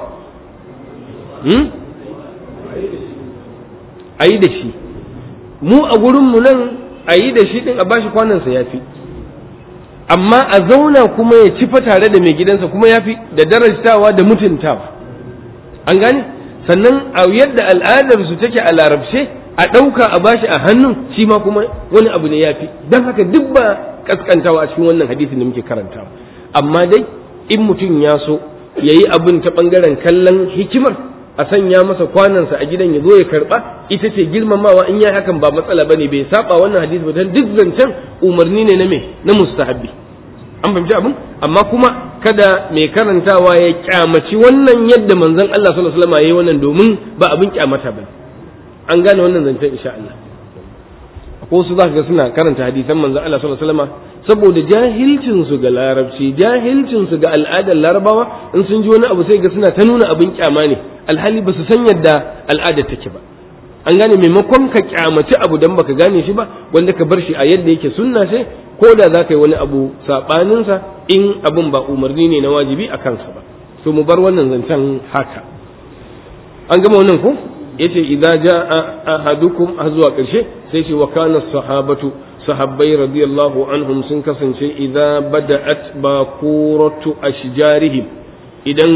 a yi da shi mu a gurinmu nan a yi da shi din a bashi kwanansa ya fi amma a zauna kuma ya cifa tare da mai gidansa kuma ya fi da darajtawa da mutuntawa an gane sannan a yadda al'adarsu take a larabce a ɗauka a bashi a hannun shi ma kuma wani abu ne ya fi don haka duk ba kaskantawa a cikin wannan hadisin da muke karantawa amma dai in mutum ya so ya yi abin ta ɓangaren kallon hikimar a sanya masa kwanansa a gidan ya zo ya karɓa ita ce girmamawa in ya hakan ba matsala bane bai saba wannan hadisi ba dan duk zancen umarni ne na me na mustahabbi an fahimci abin amma kuma kada mai karantawa ya kyamaci wannan yadda manzon Allah sallallahu alaihi wasallam yayi wannan domin ba abin kyamata ba an gane wannan zancen insha Allah ko su za ga suna karanta hadisan manzon Allah sallallahu alaihi wasallam saboda jahilcin su ga larabci jahilcin su ga al'adar larabawa in sun ji wani abu sai ga suna ta nuna abin kyama ne alhali ba su san yadda al'adar take ba an gane maimakon ka kyamaci abu dan baka gane shi ba wanda ka bar shi a yadda yake sunna sai ko da za ka yi wani abu saɓaninsa in abin ba umarni ne na wajibi a kansa ba so mu bar wannan zancen haka an gama wannan ko yace idza jaa ahadukum har zuwa ƙarshe sai ce wa kana sahabatu sahabbai radiyallahu anhum sun kasance idza bada'at baquratu ashjarihim idan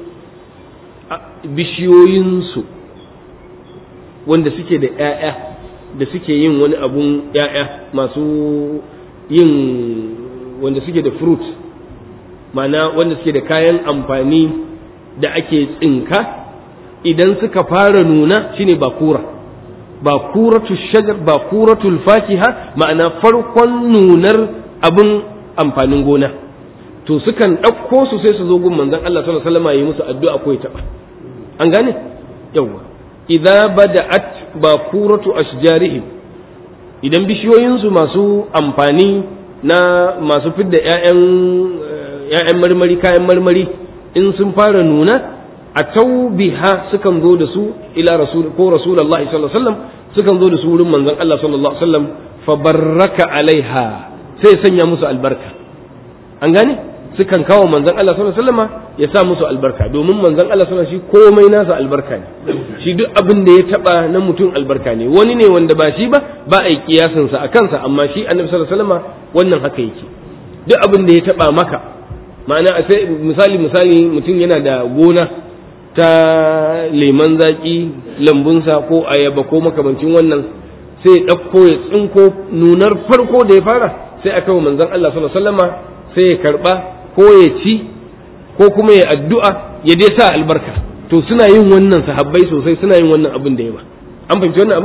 bishiyoyinsu wanda suke da ‘ya'ya da suke yin wani abun ‘ya'ya masu yin wanda suke da fruit mana wanda suke da kayan amfani da ake tsinka idan suka fara nuna shine bakura bakuratu shajar bakuratul fakiha ma'ana farkon nunar abin amfanin gona to sukan ɗauko su sai su zo gun manzon Allah sallallahu alaihi wasallam yi musu addu'a ko ya taɓa an gane yawa idza bada'at bakuratu ashjarihim idan bishiyoyinsu masu amfani na masu fidda ƴaƴan ƴaƴan marmari kayan marmari in sun fara nuna a taubiha sukan zo da su ila rasul ko rasulullahi sallallahu alaihi wasallam sukan zo da su wurin manzon Allah sallallahu alaihi wasallam fa barraka alaiha sai sanya musu albarka an gane sukan kawo manzon Allah sallallahu alaihi wasallam ya sa musu albarka domin manzon Allah sallallahu alaihi wasallam shi komai nasa albarka ne shi duk abin da ya taba na mutum albarka ne wani ne wanda ba shi ba ba a yi kiyasin sa a kansa amma shi annabi sallallahu alaihi wasallam wannan haka yake duk abin da ya taba maka ma'ana sai misali misali mutum yana da gona ta leman zaki lambunsa ko ayaba ko makamancin wannan sai ya ɗauko ya tsinko nunar farko da ya fara sai aka wa manzon Allah sallallahu alaihi wasallama sai ya karba ko ya ci ko kuma ya addu'a ya dai sa albarka to suna yin wannan sahabbai sosai suna yin wannan abin da yawa an fahimci wannan abu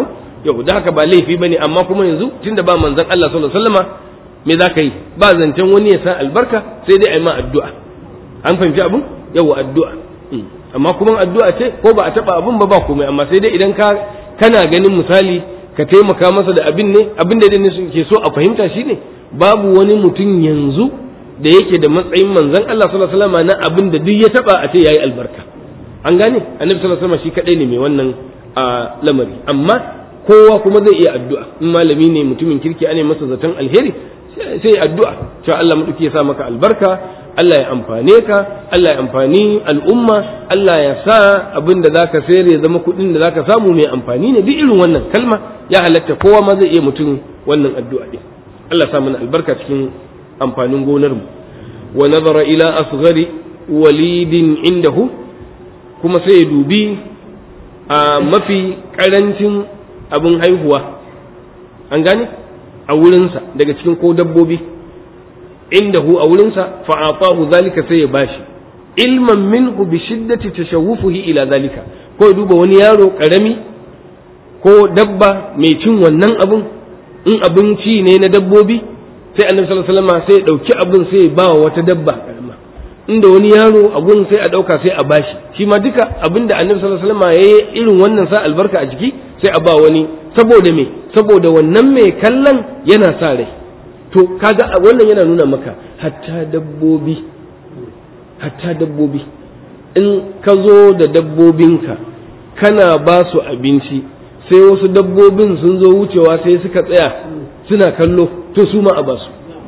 yau da haka ba laifi bane amma kuma yanzu tunda ba manzon Allah sallallahu alaihi wasallama me za ka yi ba zancen wani ya sa albarka sai dai a yi ma addu'a an fahimci abin yawa addu'a amma kuma addu'a ce ko ba a taba abin ba ba komai amma sai dai idan ka kana ganin misali ka taimaka masa da abin ne abin da ne ke so a fahimta shine babu wani mutum yanzu da yake da matsayin manzon Allah sallallahu alaihi wasallam na abin da duk ya taba a ce yayi albarka an gane annabi sallallahu alaihi wasallam shi kadai ne mai wannan a lamari amma kowa kuma zai iya addu'a in malami ne mutumin kirki ane masa zaton alheri sai addu'a cewa Allah maɗauki ya sa maka albarka Allah ya amfane ka Allah ya amfani al'umma Allah ya sa abin da zaka sayar ya zama kuɗin da zaka samu mai amfani ne duk irin wannan kalma ya halatta kowa ma zai iya mutum wannan addu'a din Allah sa mana albarka cikin amfanin gonar mu wa nazara ila asghari walidin indahu kuma sai ya dubi a mafi karancin abin haihuwa an gane a wurinsa daga cikin ko dabbobi indahu a wurinsa fa'atahu zalika sai ya bashi ilman minhu bi shiddati tashawufuhi ila zalika ko ya duba wani yaro karami ko dabba mai cin wannan abun in abinci ne na dabbobi sai annabi sallallahu alaihi wasallam sai ya dauki abun sai ya ba wata dabba karama inda wani yaro abun sai a dauka sai a bashi shi ma duka abinda annabi sallallahu alaihi wasallam yayi irin wannan sa albarka a jiki sai a ba wani saboda me saboda wannan mai kallon yana sa rai to kaga wannan yana nuna maka hatta dabbobi hatta dabbobi in ka zo da dabbobinka kana ba su abinci sai wasu dabbobin sun zo wucewa sai suka tsaya suna kallo to su ma a basu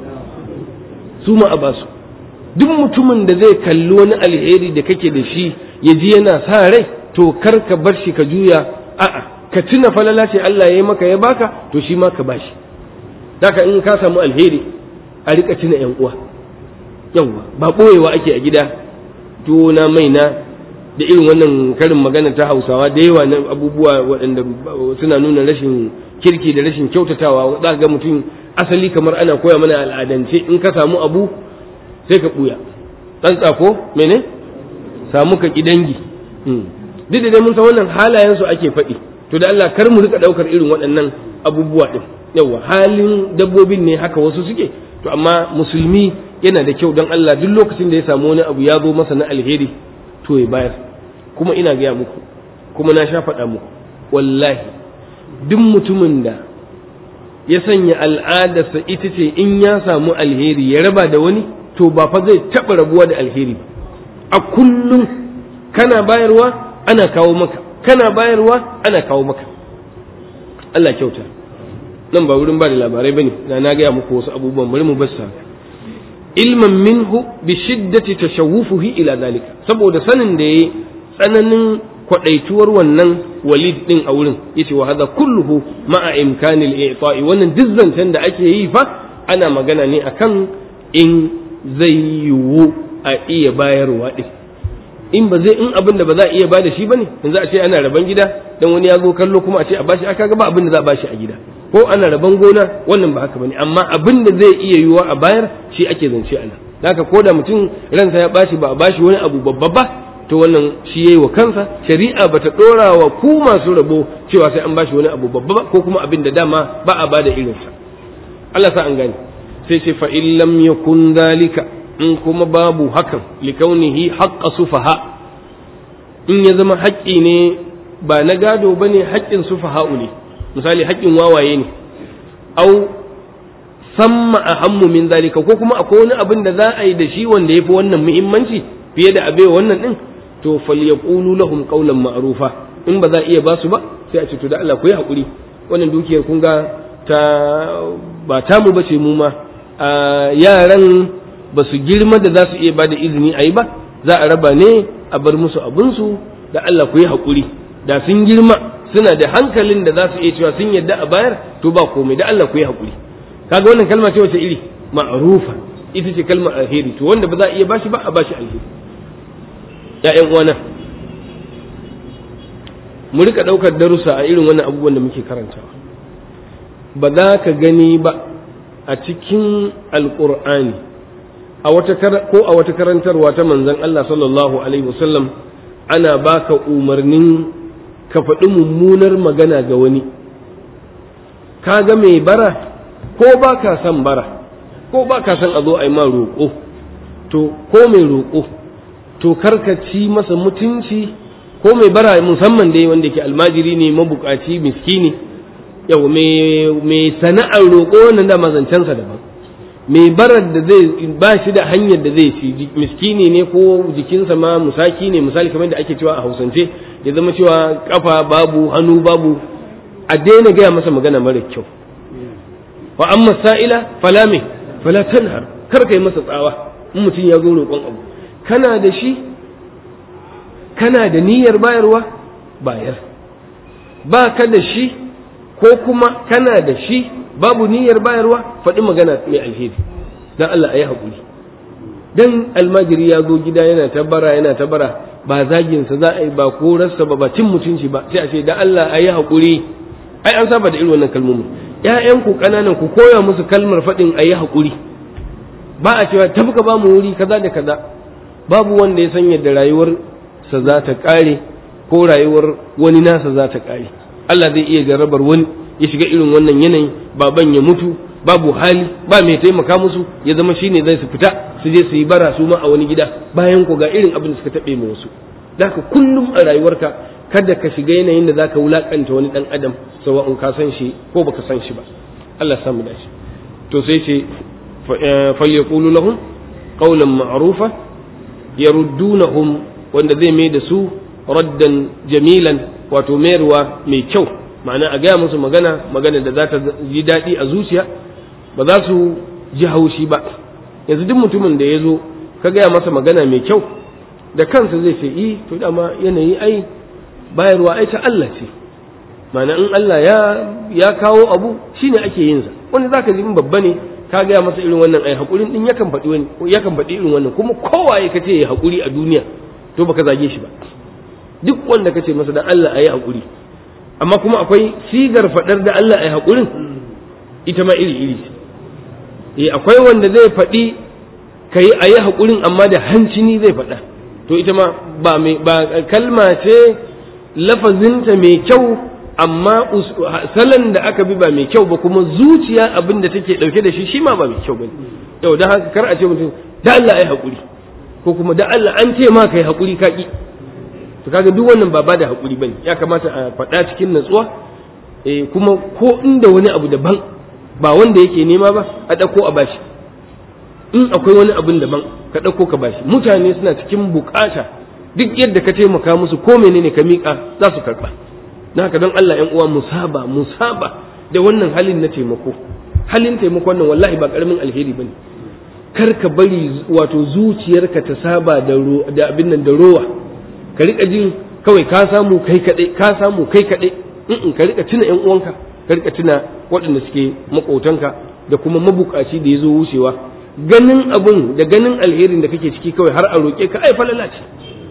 su ma a basu duk mutumin da zai kalli wani alheri da kake da shi ya ji yana sa rai to kar ka bar shi ka juya a'a ka tuna falala ce Allah ya yi maka ya baka to shi ma ka bashi haka in ka samu alheri a rika tuna yan uwa yawa ba boyewa ake a gida tuwo na mai na da irin wannan karin magana ta hausawa da yawa na abubuwa waɗanda suna nuna rashin kirki da rashin kyautatawa za ga mutum asali kamar ana koya mana al'adance in ka samu abu sai ka ɓuya tsantsa ko mene samu ka dangi duk da dai mun san wannan halayensu ake faɗi to da Allah kar mu rika ɗaukar irin waɗannan abubuwa ɗin yawa halin dabbobin ne haka wasu suke to amma musulmi yana da kyau don Allah duk lokacin da ya samu wani abu ya zo masa na alheri to ya bayar kuma ina gaya muku kuma na sha faɗa muku wallahi duk mutumin da ya sanya al'adarsa ita ce in ya samu alheri ya raba da wani to ba fa zai taɓa rabuwa da alheri ba a kullum kana bayarwa ana kawo maka kana bayarwa ana kawo maka Allah kyauta nan ba wurin ba da labarai bane na na gaya muku wasu abubuwan bari mu bassa ilman minhu bi shiddati tashawufuhi ila zalika saboda sanin da yayi tsananin kwadaituwar wannan walid din a wurin yace wa hadha kulluhu ma'a imkanil i'ta'i wannan dizzantan da ake yi fa ana magana ne akan in zai yiwu a iya bayarwa din in ba zai in abin da ba za a iya bada shi bane yanzu a ce ana raban gida dan wani ya zo kallo kuma a ce a bashi aka ga ba abin da za a bashi a gida ko ana raban gona wannan ba haka bane amma abin da zai iya yiwuwa a bayar shi ake zance ana haka ko da mutum ransa ya bashi ba a bashi wani abu babba ba to wannan shi yayi wa kansa shari'a bata dora wa ku masu rabo cewa sai an bashi wani abu babba ba ko kuma abin da dama ba a bada irinsa Allah sa an gane sai ce fa in lam yakun dalika in kuma babu hakan likaunihi haqqa sufaha in ya zama haƙƙi ne ba na gado bane haƙƙin sufaha'u ne misali haƙƙin wawaye ne au samma ahammu min zalika ko kuma akwai wani abin da za a yi da shi wanda yafi wannan muhimmanci fiye da abai wannan din to falyaqulu lahum qawlan ma'rufa in ba za a iya ba su ba sai a ce to da Allah ku yi hakuri wannan dukiyar kun ga ta ba ta mu bace mu ma yaran ba su girma da za su iya ba da izini a yi ba za a raba ne a bar musu abinsu da Allah ku yi hakuri da sun girma suna da hankalin da za su iya cewa sun yadda a bayar to ba komai da Allah ku yi hakuri kaga wannan kalma ce wace iri ma'rufa ita ce kalmar alheri to wanda ba za a iya bashi ba a bashi alheri ya'yan uwana mu rika daukar darussa a irin wannan abubuwan da muke karantawa ba za ka gani ba a cikin alqur'ani a wata ko a wata karantarwa ta manzon Allah sallallahu alaihi wasallam ana baka umarnin ka faɗi mummunar magana ga wani kaga mai bara ko ba ka son bara ko ba ka son a zo a yi ma roƙo to ko mai roƙo to karka ci masa mutunci ko mai bara musamman dai wanda ke almajiri ne mabukaci miskini yau mai sana'ar roƙo wannan da mazancensa daban mai barar da zai ba shi da hanyar da zai ci miskini ne ko jikinsa ma musaki ne misali kamar da ake cewa a hausance ya zama cewa kafa babu hannu babu a daina gaya masa magana mara kyau wa amma sa'ila fala me fala tanhar kar kai masa tsawa in mutum ya zo roƙon abu kana da shi kana da niyyar bayarwa bayar ba ka da shi ko kuma kana da shi babu niyyar bayarwa faɗi magana mai alheri dan Allah a yi haƙuri dan almajiri ya zo gida yana ta bara yana ta bara ba zaginsa za a yi ba korarsa ba ba cin mutunci ba sai a ce dan Allah a yi haƙuri ai an saba da irin wannan kalmomi ƴaƴanku ƙananan ku koya musu kalmar faɗin a yi haƙuri ba a cewa tafi ka ba mu wuri kaza da kaza babu wanda ya san yadda rayuwarsa za ta ƙare ko rayuwar wani nasa za ta ƙare Allah zai iya jarrabar wani ya shiga irin wannan yanayi baban ya mutu babu hali ba mai taimaka musu ya zama shine zai su fita su je su yi bara su ma a wani gida bayan ku ga irin abin da suka taɓe ma wasu da kullum a rayuwarka kada ka shiga yanayin da zaka wulakanta wani dan adam sawa'un ka san shi ko baka san shi ba Allah samu dace to sai ce falyaqulu lahum qawlan ma'rufa yaruddunahum wanda zai mai da su raddan jamilan wato mayarwa mai kyau ma'ana a gaya musu magana magana da za ta ji daɗi a zuciya ba za su ji haushi ba yanzu duk mutumin da ya zo ka gaya masa magana mai kyau da kansa zai ce i to dama yanayi ai bayarwa ai ta Allah ce ma'ana in Allah ya ya kawo abu shine ake yin sa wani zaka ji in babba ne ka gaya masa irin wannan ai hakurin din yakan faɗi wani yakan faɗi irin wannan kuma kowaye ka ce ya hakuri a duniya to baka zage shi ba duk wanda ka ce masa dan Allah ayi hakuri amma kuma akwai sigar faɗar da Allah ayi hakurin ita ma iri iri eh akwai wanda zai faɗi kai ayi hakurin amma da hancini zai faɗa to ita ma ba mai ba kalma ce lafazinta mai kyau amma salon da aka bi ba mai kyau ba kuma zuciya abin da take dauke da shi shi ma ba mai kyau bane yau dan haka kar a ce mutum da Allah ai hakuri ko kuma da Allah an ce ma kai hakuri ka ki to kaga duk wannan ba ba da hakuri bane ya kamata a faɗa cikin natsuwa eh kuma ko inda wani abu daban ba wanda yake nema ba a dauko a bashi in akwai wani abin daban ka dauko ka bashi mutane suna cikin bukata duk yadda ka taimaka musu ko menene ka miƙa za su karɓa na haka don Allah ‘yan uwa musaba musaba da wannan halin na taimako halin taimako wannan wallahi ba ƙaramin alheri ba ne kar ka bari wato zuciyarka ta saba da abin nan da rowa ka riƙa jin kawai ka samu kai kaɗai ka samu kai kaɗai in ka riƙa tuna ‘yan uwanka ka riƙa tuna waɗanda suke maƙotanka da kuma mabukaci da ya zo wucewa ganin abun da ganin alherin da kake ciki kawai har a roƙe ka ai falala ce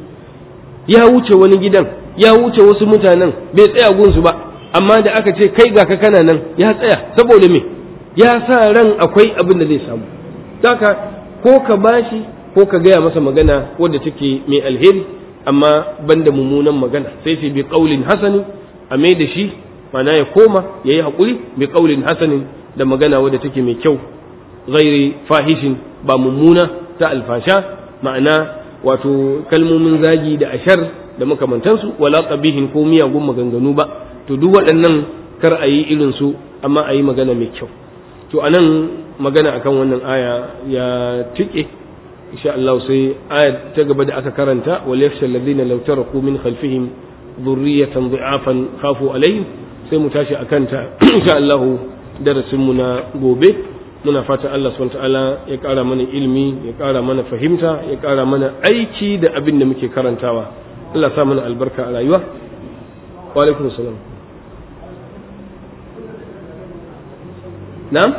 ya wuce wani gidan ya wuce wasu mutanen bai tsaya gunsu ba amma da aka ce kai ga ka kana nan ya tsaya saboda me ya sa ran akwai abin da zai samu haka ko ka bashi ko ka gaya masa magana wadda take mai alheri amma banda mummunan magana sai sai bi qaulin hasanin a mai da shi mana ya koma yayi hakuri bi qaulin hasanin da magana wadda take mai kyau ghairi fahishin ba mummuna ta alfasha ma'ana wato kalmomin zagi da ashar da makamantansu wala qabihin ko miyagun maganganu ba to duk waɗannan kar a yi irin su amma a yi magana mai kyau to anan magana akan wannan aya ya tike insha Allah sai aya ta gaba da aka karanta wal yakhsha alladhina law taraku min khalfihim dhurriyatan dha'afan khafu alaihim sai mu tashi akan ta insha Allah darasin mu na gobe muna fata Allah subhanahu ta'ala ya ƙara mana ilimi ya ƙara mana fahimta ya ƙara mana aiki da abin da muke karantawa Allah sa mana albarka a rayuwa wa alaikum salam na'am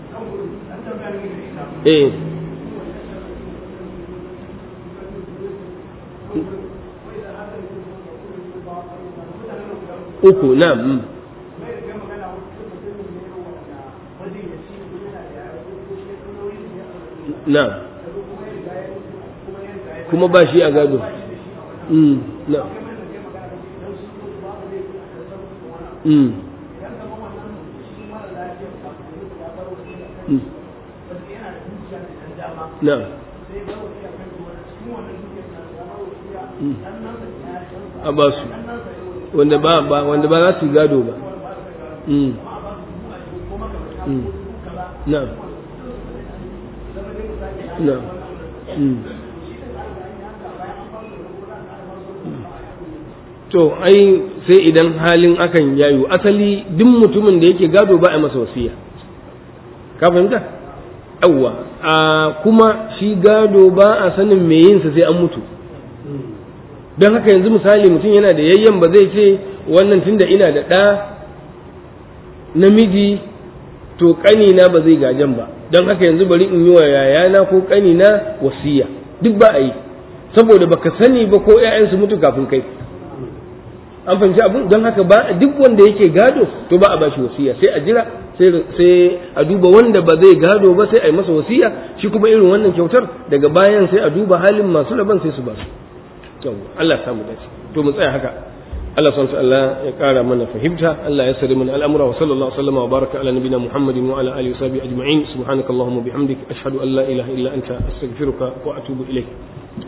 eh uku na'am na kuma ba shi a gado na na'am a ba su wanda ba ba wanda ba za su gado ba na'am na'am to ai sai idan halin akan yayu asali duk mutumin da yake gado ba a masa wasiya ka fahimta yawwa a kuma shi gado ba a sanin me yinsa sai an mutu don haka yanzu misali mutum yana da yayyan ba zai ce wannan tunda ina da ɗa namiji to ƙanina ba zai gajen ba don haka yanzu bari in yi wa yayana ko ƙanina wasiya duk ba a yi saboda baka sani ba ko 'ya'yansu mutu kafin kai an fahimci abin don haka ba duk wanda yake gado to ba a bashi wasiya sai a jira sai a duba wanda ba zai gado ba sai a yi masa wasiya shi kuma irin wannan kyautar daga bayan sai a duba halin masu laban sai su ba su to Allah samu dace to mu tsaya haka Allah subhanahu Allah ya kara mana fahimta Allah ya sari mana al'amura wa sallallahu alaihi wa baraka ala nabina Muhammadin wa ala alihi wa sahbihi ajma'in subhanakallahumma bihamdik ashhadu an la ilaha illa anta astaghfiruka wa atubu ilayk